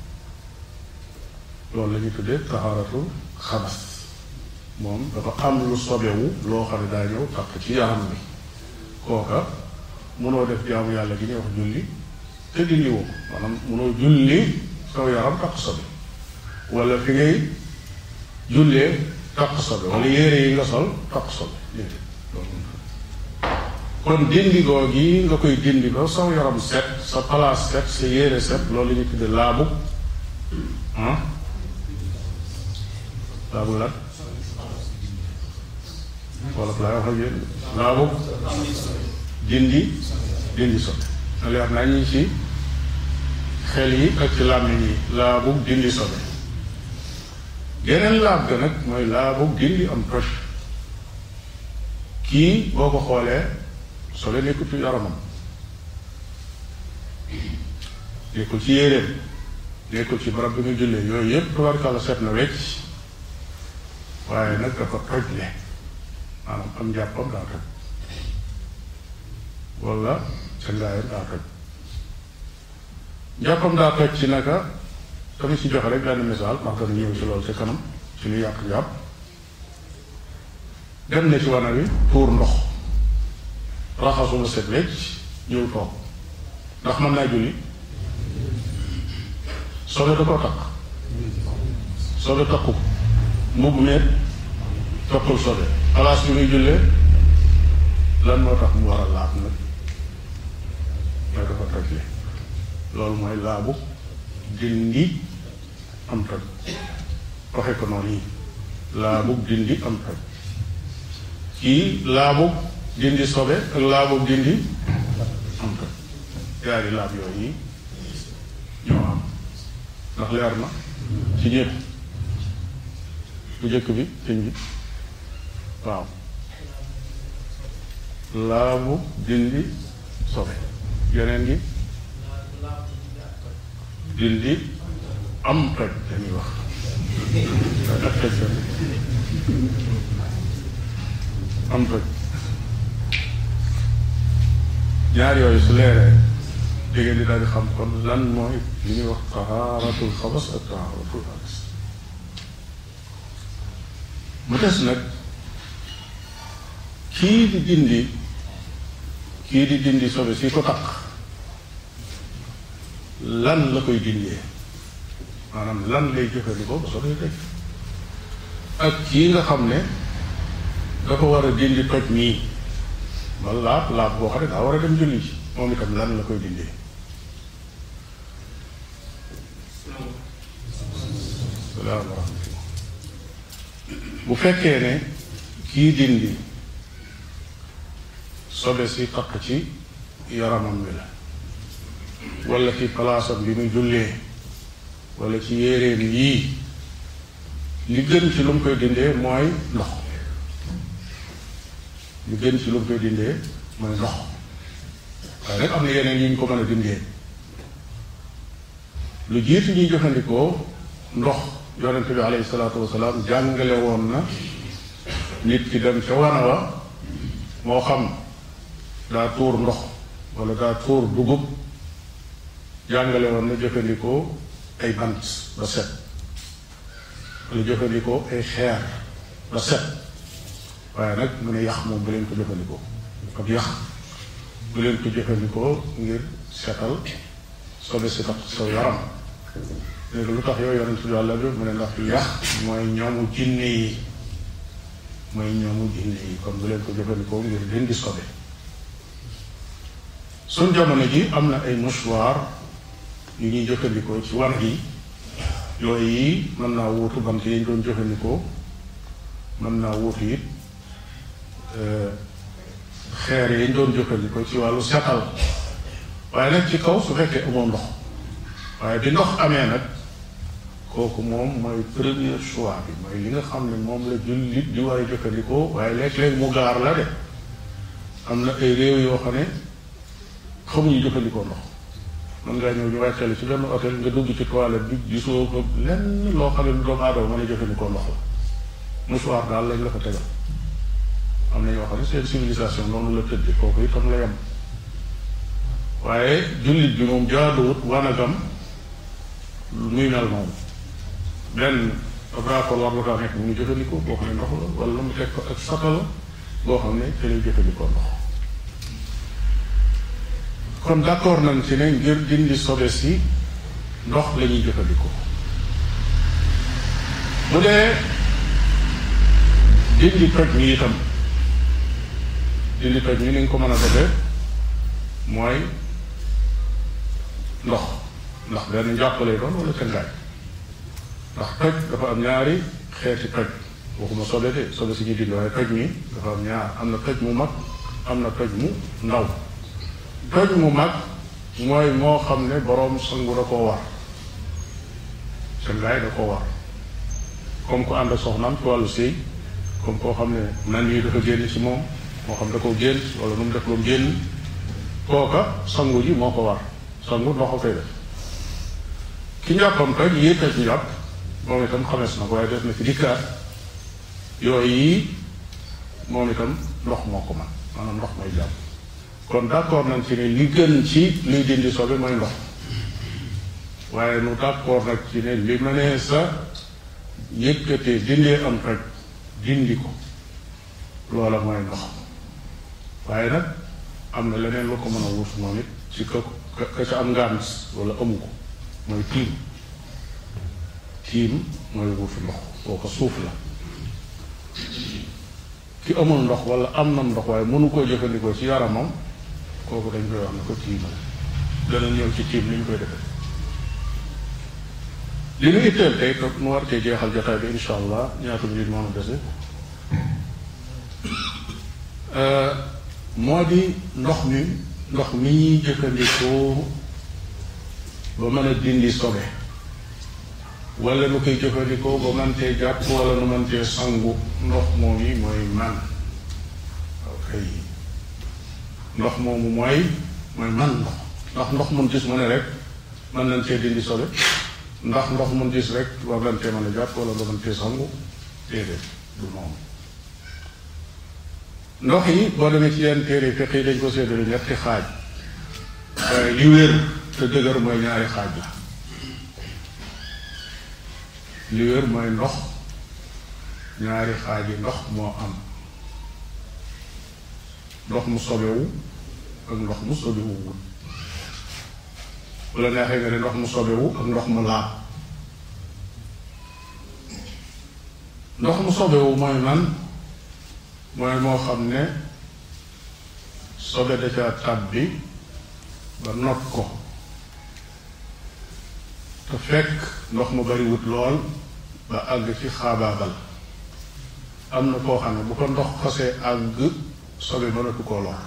loolu la ñuy tuddee taxaaratu xabas moom dafa am lu sobewu loo xam ne daa ñëw takk ci yaram bi kooka mënoo def jaamu yàlla gi ñuy wax julli te dindi woo ko maanaam mënoo julli saw yaram takk sobe wala fi ngay jullee takk sobe wala yére yi nga sol takk sobe déedéet loolu kon dindi goo gi nga koy dindi ba saw yaram set sa place set sa yére set loolu la ñuy tudde laabu ah laabu lan wala laay wax ak yéen laabu dindi dindi sobe na leer naa ñi ci xel yi ak ci làmmiñ yi laabu dindi sobe geneen laab ga nag mooy laabu dindi am toj kii boo ko xoolee sobe nekkul ci yaramam nekkul ci yéreem nekkul ci barab bi nga jullee yooyu yëpp tabarkàlla set na wecc waaye nag dafa toj le maanaam am njàppam daa toj wala sa ngaayam daa toj njàppam daa toj ci naka tamit si joxe rek benn misaal ndax dana ñëw ci loolu ci kanam ci lu yàq njàpp dem na ci wana wi tuur ndox raxasuma set wecc ñëw toog ndax mën naa julli sobe da koo takk sobe takku ko mbubb meet takkul sobe place bi muy jullee lan moo tax mu war a laab nag mooy dafa toj li loolu mooy laabu dindi am toj waxe ko noonu yi laabu dindi am toj kii laabu dindi sobe ak laabu dindi am toj yaari laab yooyu ñoo am ndax leer na ci ñëpp bu jëkk bi sëñ bi waaw laabu dindi sobe yeneen gi dindi am toj dañuy wax ak toj am toj ñaar yooyu su leeree dégg di daal di xam kon lan mooy li ñuy wax tahaaratul xabas ak tahaaratul xabas mu des nag kii di dindi kii di dindi sobe si ko takk lan la koy dindee maanaam lan lay jëfandikoo ba sobe teg ak kii nga xam ne dafa war a dindi toj nii ba laab laab boo xam ne daa war a dem julli ci moom itam lan la koy dindee salaam wa rahmatullah bu fekkee ne kii dindi sobe si takk ci yaramam wi la wala ci palaasam bi muy jullee wala ci yéreem yii li gën ci lu mu koy dindee mooy ndox li gën ci lu mu koy dindee mooy ndox waaye nag am na yeneen yu ñu ko mën a dindee lu jiitu ñuy jëfandikoo ndox yonente bi alayhi salaatu wasalaam jàngale woon na nit ki dem ca wana wa moo xam daa tuur ndox wala daa tuur dugub jàngale woon na jëfandikoo ay bant ba set wala jëfandikoo ay xeer ba set waaye nag mu ne yax moom bu leen ko jëfandikoo ak yax bu leen ko jëfandikoo ngir setal sobe si tax sa yaram léegi lu tax yow yonent bi yàlla bi mu ne ndax yax mooy ñoomu jinne yi mooy ñoomu jinne yi kon bu leen ko jëfandikoo ngir dindi sobe suñ jamono ji am na ay mouchoir yu ñuy jëfandikoo ci war yi yooyu yi mën naa wuutu bant yi ñu doon jëfandikoo mën naa wuutu it xeer yi ñu doon jëfandikoo ci wàllu setal waaye nag ci kaw su fekkee amoo ndox waaye bi ndox amee nag kooku moom mooy premier choix bi mooy li nga xam ne moom la jullit di war a jëfandikoo waaye léeg-léeg mu gaar la de am na ay réew yoo xam ne xamuñu jëfandikoo ndox mën ngaa ñëw ñu wàccale ci benn hôtel nga dugg ci toilette bi gisoo ko lenn loo xam ne lu doomu aadama mën a jëfandikoo ndox la mouchoir daal lañ la fa tegal am na ñoo xam ne seen civilisation noonu la tëdde kooku itam la yem waaye jullit bi moom jaaduwut wanagam muy mel noonu benn raakool war la kaa nekk mu ngi jëfandikoo boo xam ne ndox la wala mu teg ko ak sata la boo xam ne te lay jëfandikoo ndox kon d'accord nañ ci ne ngir dindi sobe si ndox la ñuy jëfandikoo bu dee dindi toj mi itam dindi toj mi ni nga ko mën a defee mooy ndox ndax benn njàppale doon wala cangaay ndax toj dafa am ñaari xeeti toj waxuma sobe de sobe si ñuy dindi waaye toj mi dafa am ñaar am na toj mu mag am na toj mu ndaw toj mu mag mooy moo xam ne boroom sangu da koo war cangaay da koo war comme ko ànd ak soxnaam ci wàllu sëy comme koo xam ne nan yi dafa génn ci moom moo xam da koo génn wala nu mu def lu génn kooka sangu ji moo ko war sangu ndox a koy def ki njàppam toj yéeg a ci njàpp moom itam xamees na ko waaye def na ci dikkaat yooyu yi moom itam ndox moo ko man maanaam ndox mooy jàpp kon d'accord nañ ci ne li gën ci luy dindi sobe mooy ndox waaye nu d'accord nag ci ne li ma nee sa yëkkatee dindee am toj dindi ko loola mooy ndox waaye nag am na leneen lu ko mën a wuus moom it ci ka ka ca am ngànt wala amu ko mooy tiim tiim mooy wuusu ndox kooku suuf la ki amul ndox wala am na ndox waaye mënu koo jëfandikoo ci yaramam kooku dañ koy wax ne ko tiimal dana ñëw ci tiim ni ñu koy defee li ñu itteel tey toog nu war cee jeexal jotaay bi insha allah ñaata minute moo nu dese moo di ndox mi ndox mi ñuy jëfandikoo ba mën a dindi sobe wala nu koy jëfandikoo ba mantee jàpp wala nu mantee sangu ndox moom yi mooy man ok ndox moomu mooy mooy man ndox ndax ndox mun gis mu ne rek mën nañ cee dindi sobe ndax ndox mun gis rek war nañ cee mën a jàpp wala nga mën cee sangu déedéet du noonu ndox yi boo demee ci yenn téere fiq yi dañ ko séddale ñetti xaaj waaye li wér te dëgër mooy ñaari xaaj la li wér mooy ndox ñaari xaaj yi ndox moo am ndox mu sobewu ak ndox mu sobewuwul bu la neexee nga ne ndox mu sobewu ak ndox mu laab ndox mu sobewu mooy man mooy moo xam ne sobe da ca tàbbi ba not ko te fekk ndox mu bari wut lool ba àgg ci xaabaabal am na koo xam ne bu ko ndox xasee àgg sobe mënatu koo lor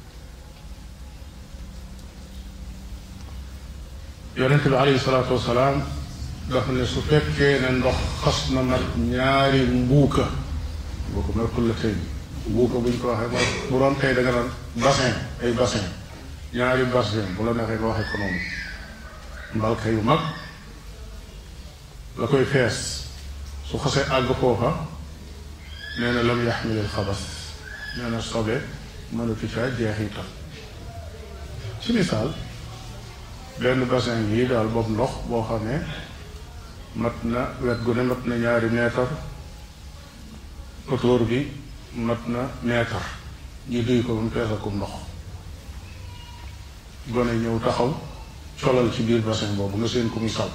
yonent bi alayhi salaatu wasalaam dafa ne su fekkee ne ndox xas na mat ñaari mbuuka mbuuka mooy kulla tey mbuuka bu ñu ko waxee mooy bu doon tey da nga naan bassin ay bassin ñaari bassin bu la neexee nga waxee ko noonu mbalka yu mag la koy fees su xasee àgg foofa nee na lam yaxmilil xabas nee na sobe mënatu caa jeexital ci misaal benn bassin yi daal boobu ndox boo xam ne mat na wet gu ne mat na ñaari meetar autour bi mat na meetar ñu duy ko ba mu fees akum ndox gone ñëw taxaw colal ci biir bassin boobu nga seen ko muy saw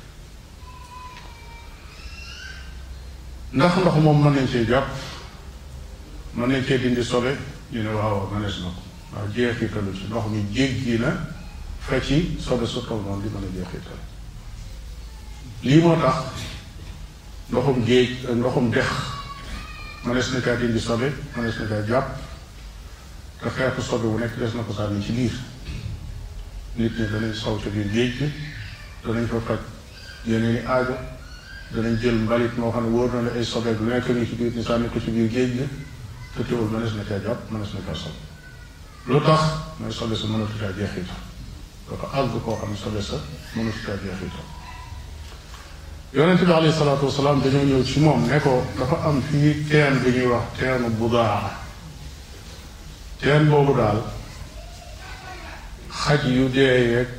ndax ndox moom mën nañ cee jàpp mën nañ cee dindi sobe ñu ne waaw mënees na ko waaw jeexitalu ci ndox mi jéggi na fa ci sobe su toll noonu di mën a jeexital lii moo tax ndoxum géej ak ndoxum dex mënees na kaa dindi sobe mënees na kaa jàpp te xeetu sobe bu nekk des na ko sànni ci biir nit ñi danañ saw ca biir géej gi danañ fa faj yeneen i aajo danañ jël mbalit moo xam ne wóor na la ay sobe bu nekk ni ci biir ñu sànni ko ci biir géej gi te teewul mënees na caa jàpp mënees na caa sobe lu tax mooy sobe sa mënatu caa jeexital dafa àgg koo xam ne sobe sa mënatu caa jeexital yonente bi alayhi salaatu wasalaam dañoo ñëw ci moom ne ko dafa am fii teen bi ñuy wax teenu budaa teen boobu daal xaj yu dee yeeg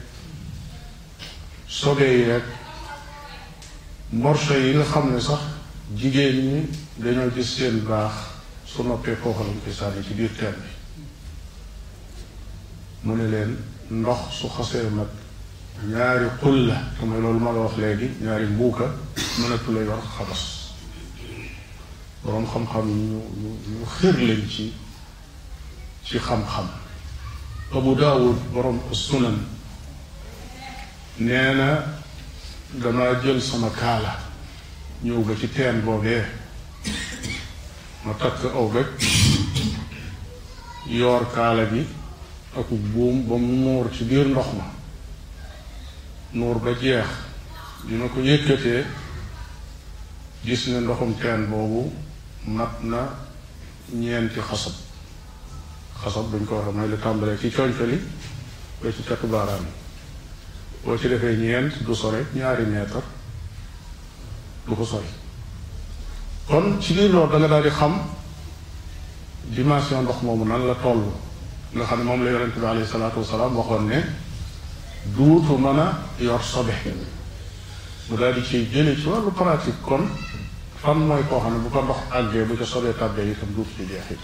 sobe yeeg morso yi nga xam ne sax jigéen ñi dañoo gis seen baax su noppee foofu lañ koy sànni ci biir teen bi mu ne leen ndox su xasee mag ñaari xul la te mooy loolu ma la wax léegi ñaari mbuuka mënatu la yor xabas boroom xam-xam ñu ñu ñu xër lañ ci ci xam-xam abu daawud boroom sunan nee na damaa jël sama kaala ñëw ba ci teen boobee ma takk aw gaj yoor kaala bi ak buum ba mu muur ci biir ndox ma nuur ba jeex bi ma ko yëkkatee gis ne ndoxum teen boobu mat na ñeenti xasab xasab buñ ko waxee mooy lu tàmbalee ci coñcali ba ci catu baaraam yi boo ci defee ñeent du sore ñaari meetar du ko sori kon ci biir loolu da nga daal di xam dimension ndox moomu nan la toll nga xam ne moom la yonente bi alayhi salaatu wasalaam waxoon ne duutu mën a yor sobe mu daal di ciy jële ci wàllu pratique kon fan mooy koo xam ne bu ko ndox àggee bu ca sobee tàbbee itam duutu ci jeexit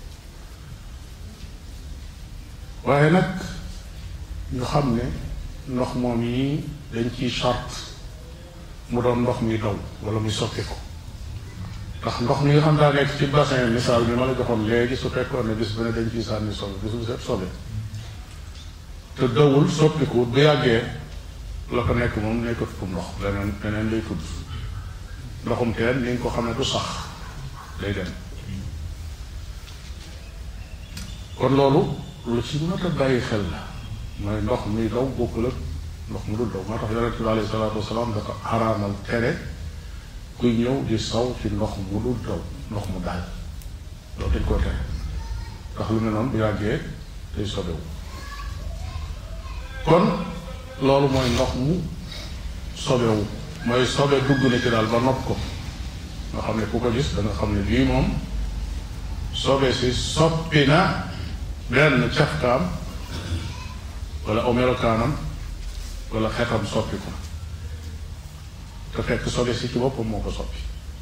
waaye nag ñu xam ne ndox moom yi dañ ciy charte mu doon ndox muy daw wala muy soppi ko ndax ndox mi nga xam daa nekk ci bassin misaal bi ma la joxoon léegi su fekkoon ne bis bu ne dañ ciy sànni sobe bis bu set sobe te dawul soppiku bu yàggee la ko nekk moom nekkatu fu ndox leneen leneen lay tudd ndoxum teen ni nga ko xam ne du sax day dem kon loolu lu ci mat a bàyyi xel la mooy ndox muy daw bokkul ak ndox mu dul daw moo tax yonente bi alayhi salaatu wasalaam dafa xaraamal tere kuy ñëw di saw ci ndox mu dul daw ndox mu daal loolu dañ koo tere ndax lu mel noonu bu yàggee day sobewu kon loolu mooy ndox mu sobewu mooy sobe dugg na ci daal ba nopp ko nga xam ne ku ko gis da nga xam ne lii moom sobe si soppi na benn cafkaam wala aw melokaanam wala xetam soppi ko te fekk sobe si ci boppam moo ko soppi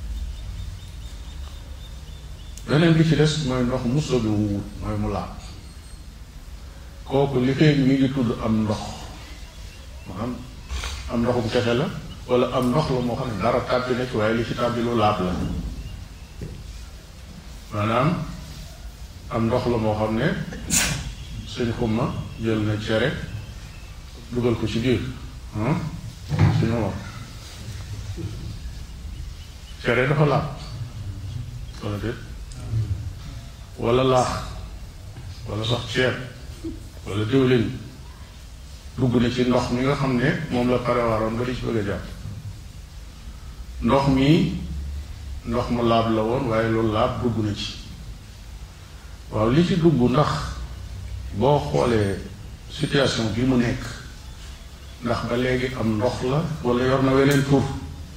beneen bi ci des mooy ndox mu sobe wuwut mooy mu laab kooku li fee mi ngi tudd am ndox maanaam am ndoxum kese la wala am ndox la moo xam ne dara tàbbi na ci waaye li ci tàbbi lu laab la maanaam am ndox la moo xam ne suñ xumma jël na cere dugal ko ci biir suñu moom cere dafa laab wala déet wala laax wala sax ceeb wala diwlin dugg na ci ndox mi nga xam ne moom la parewaroon ba di ci bëgg a jàpp ndox mi ndox mu laab la woon waaye loolu laab dugg na ci waaw li ci dugg ndax boo xoolee situation bi mu nekk ndax ba léegi am ndox la wala yor na weneen tur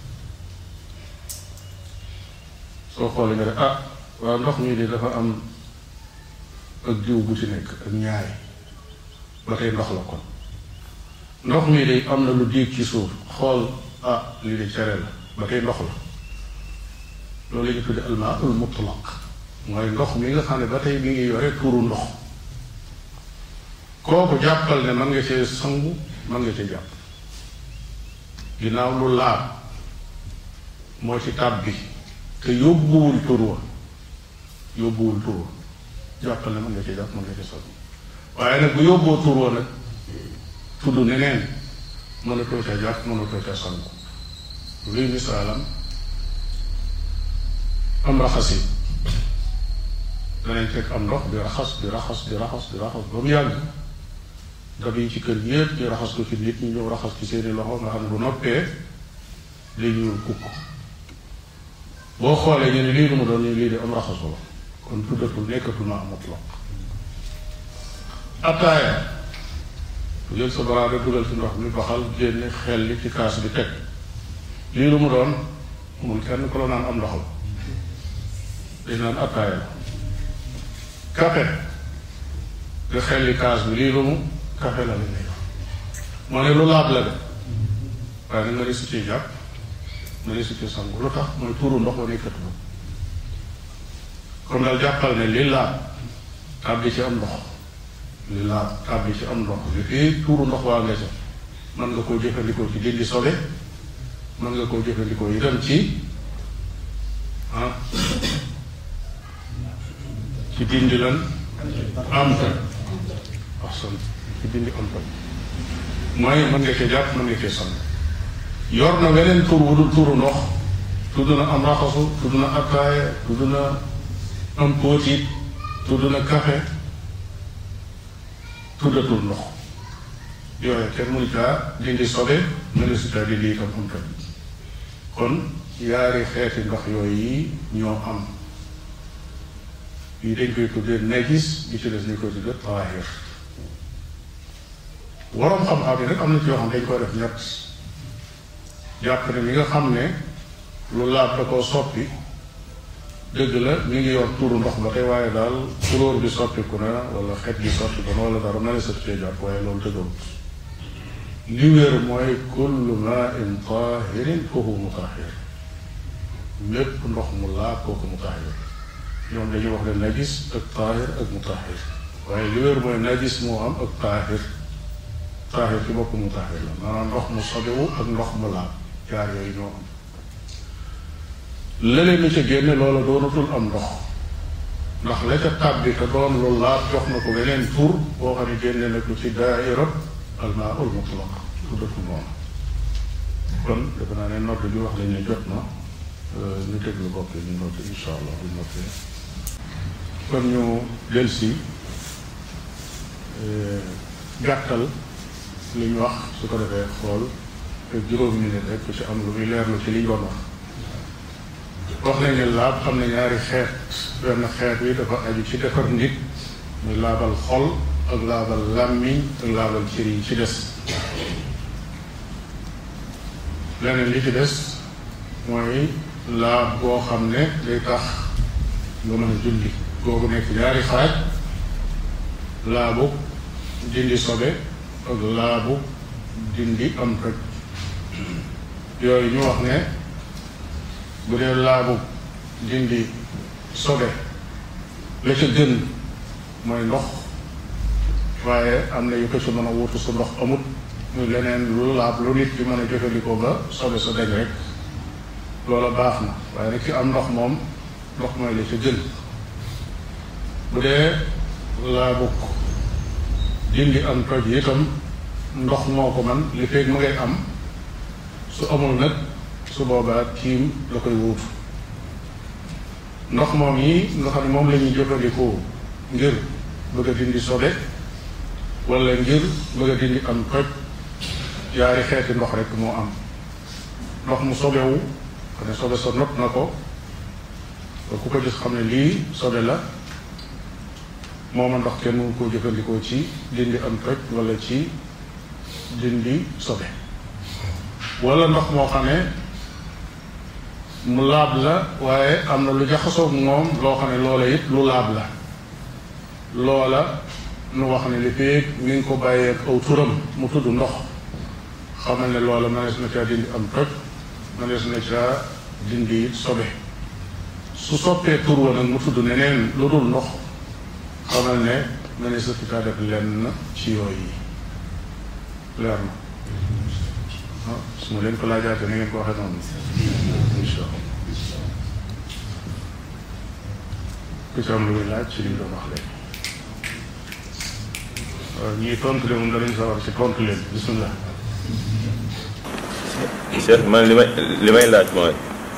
soo xoolee nga def ah waaw ndox mi de dafa am ak jiw bu ci nekk ak ñaari ba tey ndox la kon ndox mi de am na lu diig ci suuf xool ah lii de cere la ba tey ndox la loolu la ñu tudde almaaul mutlaq mooy ndox mi nga xam ne ba tey mi ngi yore tuuru ndox kooku jàppal ne mën nga cee sangu mën nga ci jàpp ginnaaw lu laab moo ci tàbb bi te yóbbuwul tur wa yóbbuwul tur wa jàppal ne mën nga ci jàpp mën nga ci sol waaye nag bu yóbboo tur wa nag tudd neneen mënatoo ca jàpp mënatoo ca sangu luy misaalam am raxas yi danañ fekk am ndox di raxas di raxas di raxas di raxas ba mu yàgg dab yi ci kër yépp ñu raxas ko ci nit ñi ñëw raxas ci seeni loxo nga xam ne bu noppee li ñuul kukk boo xoolee ñu ne lii lu mu doon ñu lii de am raxasu la kon tuddatul nekkatul ma amut la attaaya jël sa baraada dugal ci ndox mi baxal génne xel li ci kaas bi teg lii lu mu doon amul kenn ku la naan am ndox la dañ naan attaaya la kafe nga xel li kaas bi lii lu mu kafe la li nekk moo ne lu laab la de waaye nag nga ne su ci jàpp nga ne su ci sangu lu tax mooy tuuru ndox wa nekkatu ba kon daal jàppal ne li laab tàbbi ci am ndox li laab tàbbi ci am ndox li fii tuuru ndox waa nga ca mën nga koo jëfandikoo ci dindi sobe mën nga koo jëfandikoo itam ci ah ci dindi lan am ta wax son ci dindi am ta mooy mën nga cee jàpp mën nga cee sang yor na weneen tur wu dul turu ndox tudd na am raxasu tudd na attaaya tudd na am póotit tudd na kafe tuddatul ndox yooyu kenn mënu caa dindi sobe mënu si caa dindi itam am ta kon yaari xeeti ndox yooyu yi ñoo am yi dañ koy tuddee najis bi ci des ñu koy tuddee taahir waroom xam-xam yi nag am na ci yoo xam dañ koy def ñett jàpp ne mi nga xam ne lu laab da koo soppi dëgg la mi ngi yor tuuru ndox ba tey waaye daal couleur bi soppiku na wala xet bi soppiku na wala dara na ne sat cee jàpp waaye loolu dëgërut li wér mooy kullu maa'in taahirin fa huwa mutahhir lépp ndox mu laab kooku mutahhir ñoom dañuy wax ne najis ak taahir ak mutahhir waaye li wér mooy najis moo am ak taahir taahir ci bopp mutahhir la maanaam ndox mu sobewu ak ndox mu laab jaar yooyu ñoo am lële mi ca génne loola doonatul am ndox ndax la ca tàbbi te doon lu laab jox na ko beneen tur boo xam ne génne na ko ci daaira almaaul mutlaq tuddatul noonu kon defe naa ne nodd bi wax lañ ne jot na ñu déglu bokk ñu nodd insha allah bu noppee kon ñu del si gàttal li ñu wax su ko defee xool te juróomi minute rek ku ci am lu muy leerlu ci li ñu doon wax wax nañ ne laab am na ñaari xeet benn xeet wi dafa aju ci defar nit muy laabal xol ak laabal làmmiñ ak laabal cër yi ci des leneen li ci des mooy laab boo xam ne day tax nga mën a julli googu nekk ñaari xaaj laabu dindi sobe ak laabu dindi am toj yooyu ñu wax ne bu dee laabu dindi sobe la ca gën mooy ndox waaye am na yu ko ci mën a wutu su ndox amut muy leneen lu laab lu nit ki mën a jëfandikoo ba sobe sa dañ rek loola baax na waaye nag ci am ndox moom ndox mooy la ca gën bu dee laabu dindi am toj yi itam ndox moo ko man li feeg mu ngay am su amul nag su boobaa tiim la koy wuutu ndox moom yi nga xam ne moom la ñuy jëfandikoo ngir bëgg a dindi sobe wala ngir bëgg a dindi am toj yaari xeeti ndox rek moo am ndox mu sobewu xam ne sobe sa not na ko ba ku ko gis xam ne lii sobe la mooma ndox kenn mu koo jëfandikoo ci dindi am toj wala ci dindi sobe wala ndox moo xam ne mu laab la waaye am na lu jaxasoog moom loo xam ne loola it lu laab la loola nu wax ne li fii mi ngi ko bàyyee ak aw turam mu tudd ndox xamal ne loola mënees na caa dindi am toj mënees na caa dindi it sobe su soppee tur wa nag mu tudd neneen lu dul ndox xamal ne mënees na caa def lenn ci yooyu yi leer na ah su ma leen ko laajaatee na ngeen ko waxee noonu incha allah ku ci am lu muy laaj ci li ñu doon wax léegi waaw ñii tontu leen moom danañ sawar ci tontu leen bisimilah. Cheikh man li may li may laaj mooy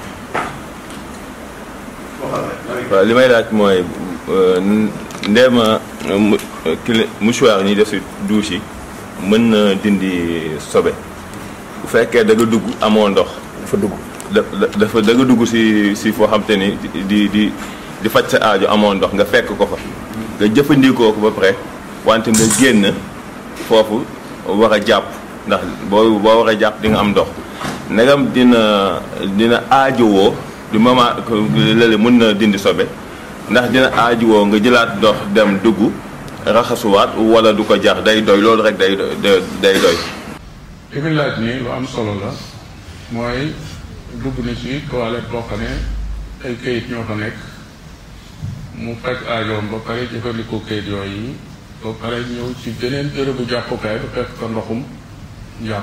waaw li may laaj mooy ndeema kili mouchoir ñuy def si douche yi mën na dindi sobe bu fekkee da nga dugg amoo ndox fa dugg da dafa da nga dugg si si foo xam te ni di di di faj sa aajo amoo ndox nga fekk ko fa nga jëfandikoo ko ba pare wante nga génn foofu war a jàpp ndax boo boo war a jàpp di nga am ndox ndegam dina dina aajowoo du moment lële mën na dindi sobe ndax dina aajowoo nga jëlaat ndox dem dugg raxasuwaat wala du ko jar day doy loolu rek day day day doy. li muy laaj nii lu am solo la mooy dugg na ci toilette boo xam ne ay kayit ñoo fa nekk mu faj aajoom ba pare jëfandikoo kayit yooyu ba pare ñëw ci beneen bërëbu jàppukaay ba fekk ko ndoxum njàpp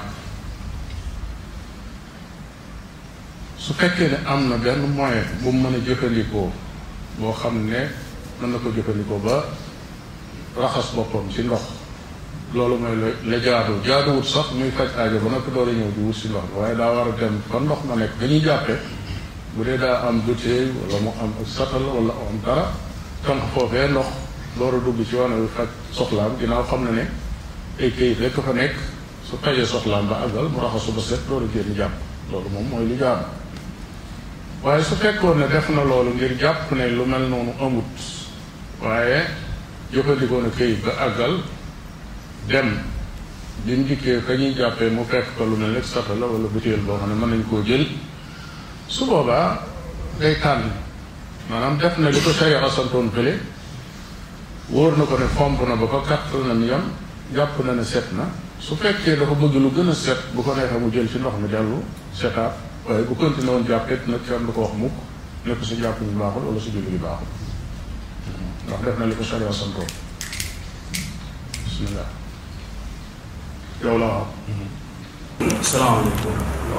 su fekkee ne am na benn moyen bu mu mën a jëfandikoo boo xam ne mën na ko jëfandikoo ba raxas boppam ci ndox loolu mooy la la jaadu jaaduwut sax muy faj aajo ba noppi door a ñëw di wut si ndox bi waaye daa war a dem fa ndox ma nekk dañuy jàppe bu dee daa am bouteille wala mu am ak satal wala am dara tànk foofee ndox door a dugg ci wane wi faj soxlaam ginnaaw xam na ne ay këyit rekk fa nekk su fajee soxlaam ba àggal mu raxasu ba set door a génn jàpp loolu moom mooy li jaadu waaye su fekkoon ne def na loolu ngir jàpp ne lu mel noonu amut waaye jëfandikoo na këyit ba àggal dem bi mu dikkee ka ñuy jàppee mu fekk ko lu mel ne sata la wala butéel boo xam ne mën nañ koo jël su boobaa day tànn maanaam def na li ko sharia santoon fële wóor na ko ne fomp na ba ko kattal na mi yam jàpp na ne set na su fekkee dafa bëgg lu gën a set bu ko neexee mu jël ci ndox mi dellu setaat waaye bu continué woon jàppet nag kenn du ko wax mukk ne ko sa jàpp bi baaxul wala sa julli bi baaxul ndax def na li ko sharia santoon bismillah yow la waaw salaamaaleykum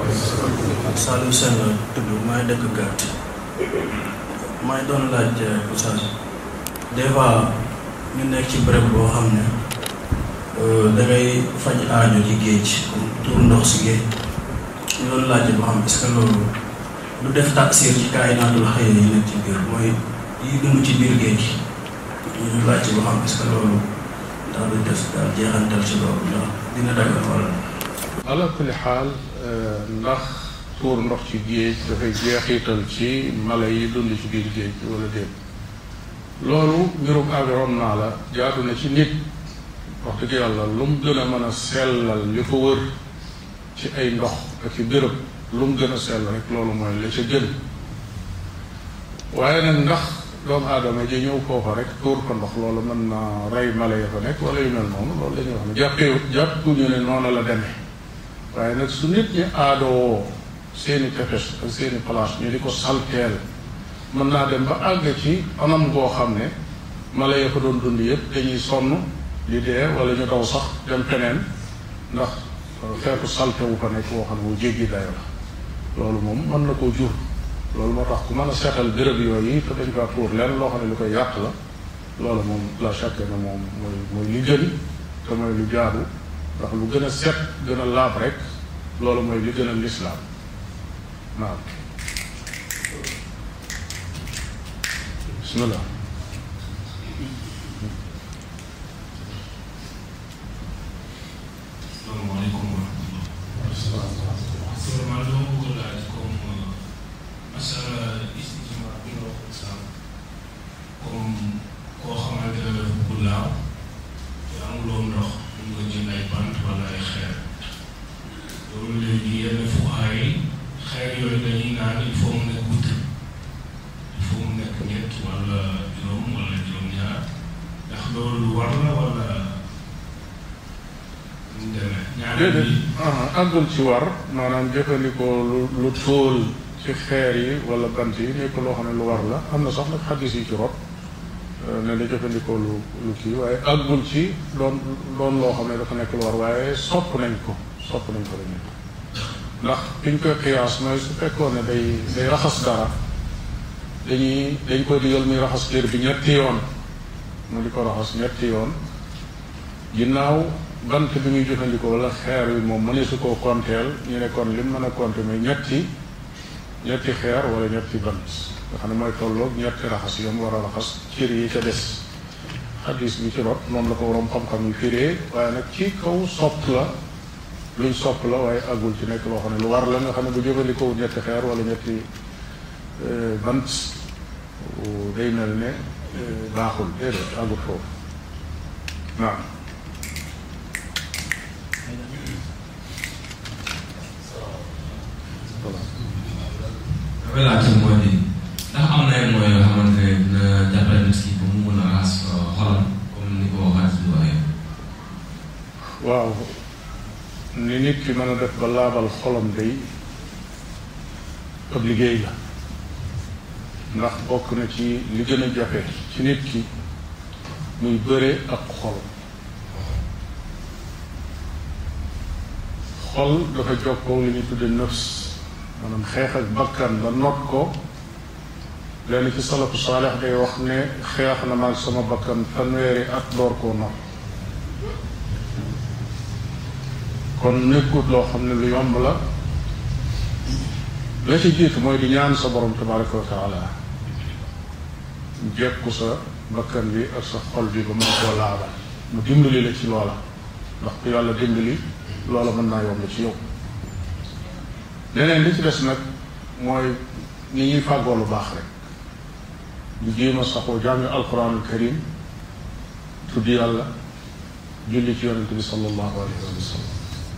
Saliou Sène la tudd maay dëkk gàtt maay doon laaj Oustaz des fois ñu nekk ci béréb boo xam ne da ngay faj aajo ci géej comme tuur ndox si géej ñu doon laaj boo xam est-ce que loolu du def taksir ci kaayinaatul xëy yi nekk ci biir mooy yi dund ci biir géej ñu laaj boo xam est-ce que loolu ndax du def daal jeexantal ci loolu ndax dina dagal wala ala kulli xaal ndax tuur ndox ci géej dafay jeexital ci mala yi dund ci biir géej wala déet loolu mbirum environnement la jaadu na ci nit wax dëgg yàlla lu mu gën a mën a sellal li ko wër ci ay ndox ak ci béréb lu mu gën a sell rek loolu mooy la ca gën waaye nag ndax doomu aadama ji ñëw foofa rek tuur ko ndox loolu mën na rey mala ya fa nekk wala yu mel noonu loolu la ñuy wax ne jàppee jàppuñu ne noonu la demee waaye nag su nit ñi aadoo seeni tefes ak seeni place ñu di ko salteel mën naa dem ba àgg ci anam goo xam ne mala ya fa doon dund yëpp dañuy sonn di dee wala ñu daw sax dem feneen ndax xeetu salte wu fa nekk woo xam ne wu jéggi dayo la loolu moom mën na koo jur loolu moo tax ku mën a seetal béréb yooyu te dañ kaa tuur lenn loo xam ne lu koy yàq la loolu moom la chaque ne moom mooy mooy li gën te mooy lu jaadu ndax lu gën a set gën a laab rek loolu mooy li gën a lislaam naam bismillah salaamaaleykum wa rahmatulah. vraiment dama bëgg laaj comme masala istijma bi nga wax sànq comme koo xamante ne dafa bëgg laaw te amuloo ndox mun nga jël ay bant wala ay xeer loolu léegi yenn fuqaa yi xeer yooyu dañuy naan il faut mu nekk wut il faut mu nekk ñett wala juróom wala juróom-ñaar ndax loolu war la wala. déedéet àggul ci war maanaam jëfandikoo lu lu tóol ci xeer yi wala bant yi nekk loo xam ne lu war la am na sax nag xaddis yi ci rot ne da jëfandikoo lu lu kii waaye àggul ci doon doon loo xam ne dafa nekk lu war waaye sopp nañ ko sopp nañ ko dañu ndax fi ñu koy xiyaas mooy su fekkoon ne day day raxas dara dañuy dañ koy digal muy raxas cër bi ñetti yoon mu di ko raxas ñetti yoon ginnaaw bant bi muy jëfandikoo wala xeer bi moom mënee su koo konteel ñu ne kon lim mën a konte muy ñetti ñetti xeer wala ñetti bant nga xam ne mooy tolloog ñetti raxas yom war a raxas cër yi ca des xadis bi ci rot noonu la ko waroom xam-xam yi firee waaye nag ci kaw sopp la luñ sopp la waaye àggul ci nekk loo xam ne lu war la nga xam ne bu jëfandikoo ñetti xeer wala ñetti bant day mel ne baaxul déedéet àggut foofu naam dafay laajte moo di ndax am na ay mooy yoo xamante ne dina jàppale nit ki ba mu mën a raxas xolam comme ni ko waxaat bi waxee. waaw ni nit ki mën a def ba laabal xolam day ab liggéey la ndax bokk na ci li gën a jafe ci nit ki muy bëre ak xol xol dafa jokkoo li ñuy tudde nafs maanaam xeex ak bakkan ba not ko lenn ci salafu saalex day wax ne xeex na maag sama bakkan fanweeri at door koo not kon nekkut loo xam ne lu yomb la la ci jiitu mooy di ñaan sa borom tabaraka wa taala jekku sa bakkan bi ak sa xol bi ba mën koo laabal mu dimbali la ci loola ndax ku yàlla dimbali loola mën naa yomb ci yow leneen li ci des nag mooy ni ñuy fàggoo lu baax rek di jéem a saxoo jàng alquranul karim tudd yàlla julli ci yonente bi sallallahu alayhi wa sallam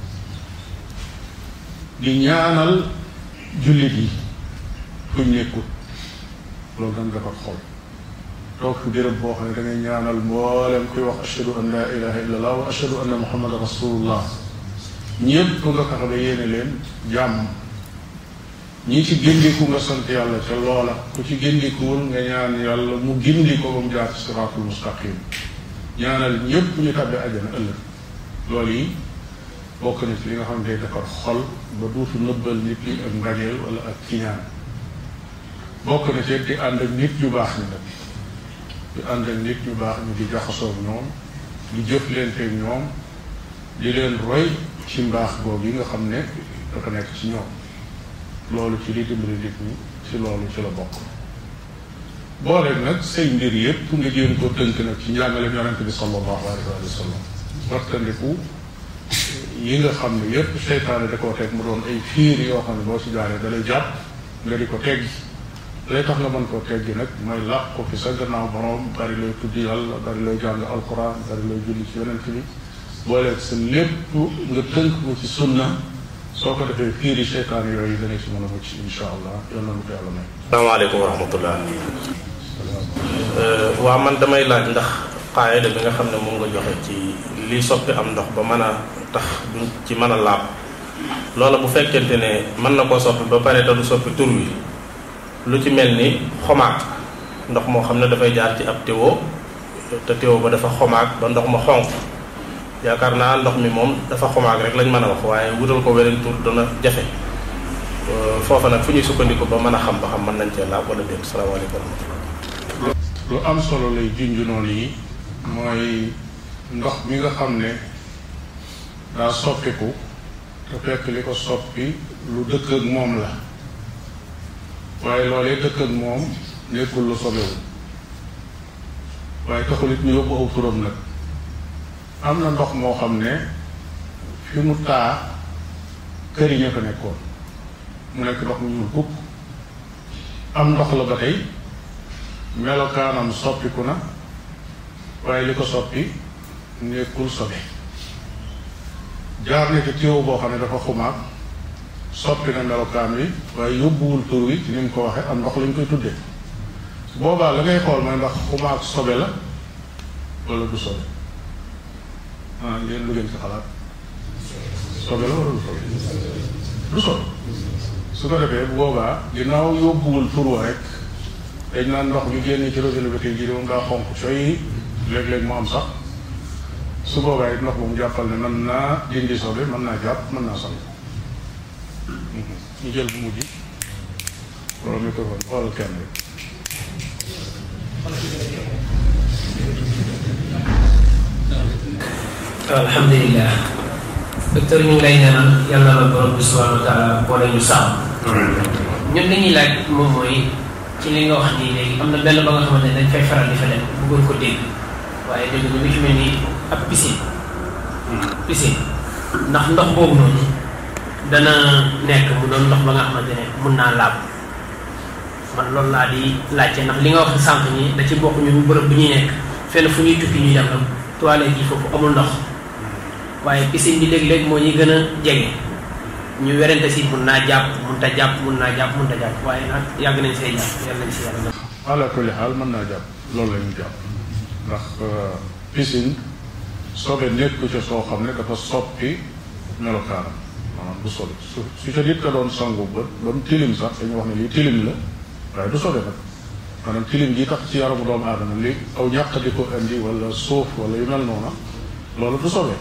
di ñaanal jullit yi fuñ nekkul loolu dana defar xol toog fi béréb boo xam ne da ngay ñaanal mboolem kuy wax ashhadu an la ilaha illa allah wa ashhadu anna muhammadan rasulullah ñëpp nga fexe ba yéene leen jàmm ñi ci gindiku nga sant yàlla ca loola ku ci gindikuwul nga ñaan yàlla mu gindi ko ba mu jaar ci siraatul mustaqim ñaanal ñëpp ñu tàbbi àjjana ëllëg loolu yi bokk na ci li nga xam ne day defar xol ba duutu nëbbal nit ñi ak mbañeel wala ak kiñaan bokk na ci di ànd ak nit ñu baax ñi nag di ànd ak nit ñu baax ñi di jaxasoo ñoom di jëflante ak ñoom di leen roy ci mbaax boobu yi nga xam ne dafa nekk ci ñoom loolu ci li dimbali nit ñi ci loolu ci la bokk boole nag say mbir yépp nga jéem ko tënk nag ci njàngaleem yonente bi sallallahu alayhi wa sallam wattandiku yi nga xam ne yépp seytaane da koo teg mu doon ay fiir yoo xam ne boo ci jaaree da lay jàpp nga di ko teggi lay tax nga mën koo teggi nag mooy làq ko fi sa gannaaw borom bari looy tudd yàlla bari looy jàng alquran bari looy julli ci yonent bi booleeg sa lépp nga tënk ko ci sunna soo ko defee fiiri seytaan yooyu dana ci mën a mucc insha allah yal na nu ko yàlla may salaamaaleykum wa rahmatullah waa man damay laaj ndax xaayida bi nga xam ne moom nga joxe ci li soppi am ndox ba mën a tax duñ ci mën a laab loola bu fekkente ne mën na koo soppi ba pare te du soppi tur wi lu ci mel ni xomaag ndox moo xam ne dafay jaar ci ab téwo te téwo ba dafa xomaag ba ndox ma xonq yaakaar naa ndox mi moom dafa xomaag rek lañ mën a wax waaye wutal ko weneen tur dana jafe foofa nag fu ñuy sukkandiku ba mën a xam ba xam mën nañ cee laab wala déet salaamaaleykum wa rahmatullah lu am solo lay junj noonu yi mooy ndox mi nga xam ne daa soppiku te fekk li ko soppi lu dëkk ak moom la waaye loolee dëkk ak moom nekkul lu sobewu waaye taxul it ñu yóbbu aw turam nag am na ndox moo xam ne fi mu taa kër yi ña fa nekkoon mu nekk ndox mu ñuul kukk am ndox la ba tey melokaanam soppiku na waaye li ko soppi nekkul sobe jaar na ci téew boo xam ne dafa xumaag soppi na melokaan wi waaye yóbbuwul tur wi ci ni mu ko waxee am ndox lañ koy tuddee boobaa la ngay xool mooy ndax xumaag sobe la wala du sobe ah yéen lu ngeen ci xalaat sobe la wala du sobe du sobe su ko defee bu boobaa ginnaaw yóbbuwul tur wa rek dañ naan ndox bi génne ci robinet bi tey jii moom daa xonq coy léeg-léeg mu am sax su boobaa it ndox moom jàppal ne mën naa dindi sobe mën naa jàpp mën naa sang ñu jël bu mujj wala microphone xoolal kenn rek alhamdulilah docteur ñu ngi lay ñaanal yàlla la borom bi subhanahu wa taala boole ñu sàmm ñun li ñuy laaj moom mooy ci li nga wax nii léegi am na benn ba nga xamante ne dañ fay faral di fa dem bëggoon ko dégg waaye dégg nga li fi mel ni ab piscine piscine ndax ndox boobu noonu dana nekk mu doon ndox ba nga xamante ne mun naa laab man loolu laa di laajte ndax li nga wax sànq nii da ci bokk ñun bërëb bu ñuy nekk fenn fu ñuy tukki ñuy dem la toilette yi foofu amul ndox waaye piscine bi léeg-léeg moo ñuy gën a jege ñu werante si mun naa jàpp mun ta jàpp mun naa jàpp mun ta jàpp waaye nag yàgg nañ see jàpp yàlla nañ si yàlla def ala kulli xaal mën naa jàpp loolu la ñu jàpp ndax piscine sobe nekku ca soo xam ne dafa soppi melokaanam maanaam du sobe su su ca nit ka doon sangu ba ba mu tilim sax dañuy wax ne lii tilim la waaye du sobe nag maanaam tilim gi tax ci yaramu doomu aadama li aw ñàq di ko indi wala suuf wala yu mel noona loolu du sobe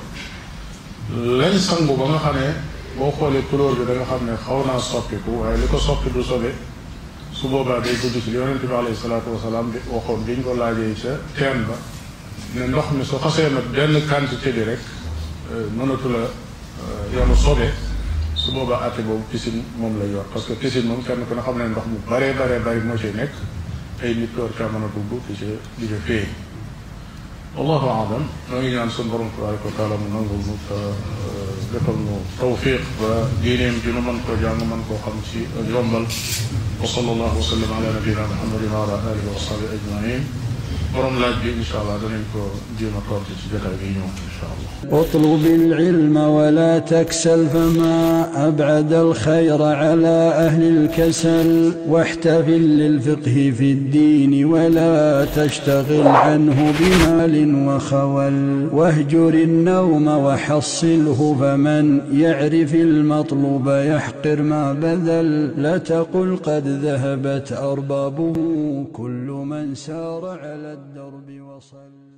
lañ sangu ba nga xam ne boo xoolee couleur bi da nga xam ne xaw naa soppiku waaye li ko soppi du sobe su boobaa day dugg ci li yonente bi alayhi salaatu wasalaam bi waxoon biñ ko laajee ca teen ba ne ndox mi su xasee nag benn quantité bi rek mënatu la yoonu sobe su boobaa àtte boobu piscine moom lay yor parce que piscine moom kenn ku ne xam ne ndox mu baree baree bari moo ciy nekk ay nit door caa mën a dugg di ca di ca féey wallahu aalam noo ngi ñaan suñu borom tabaraka wa taala mu nangul mu defal nu tawfiq ba diineem ji nu mën koo jàng mën koo xam ci ak yombal wa sallallahu wa sallam ala nabiyina muhammadin wa ala alihi wa sahbi ajmain borom laaj bi incha allah danañ ko jéem a tontu ci jotaay bi ñëw incha allah اطلب العلم ولا تكسل فما أبعد الخير على أهل الكسل واحتفل للفقه في الدين ولا تشتغل عنه بمال وخول واهجر النوم وحصله فمن يعرف المطلوب يحقر ما بذل لا تقل قد ذهبت أربابه كل من سار على الدرب وصل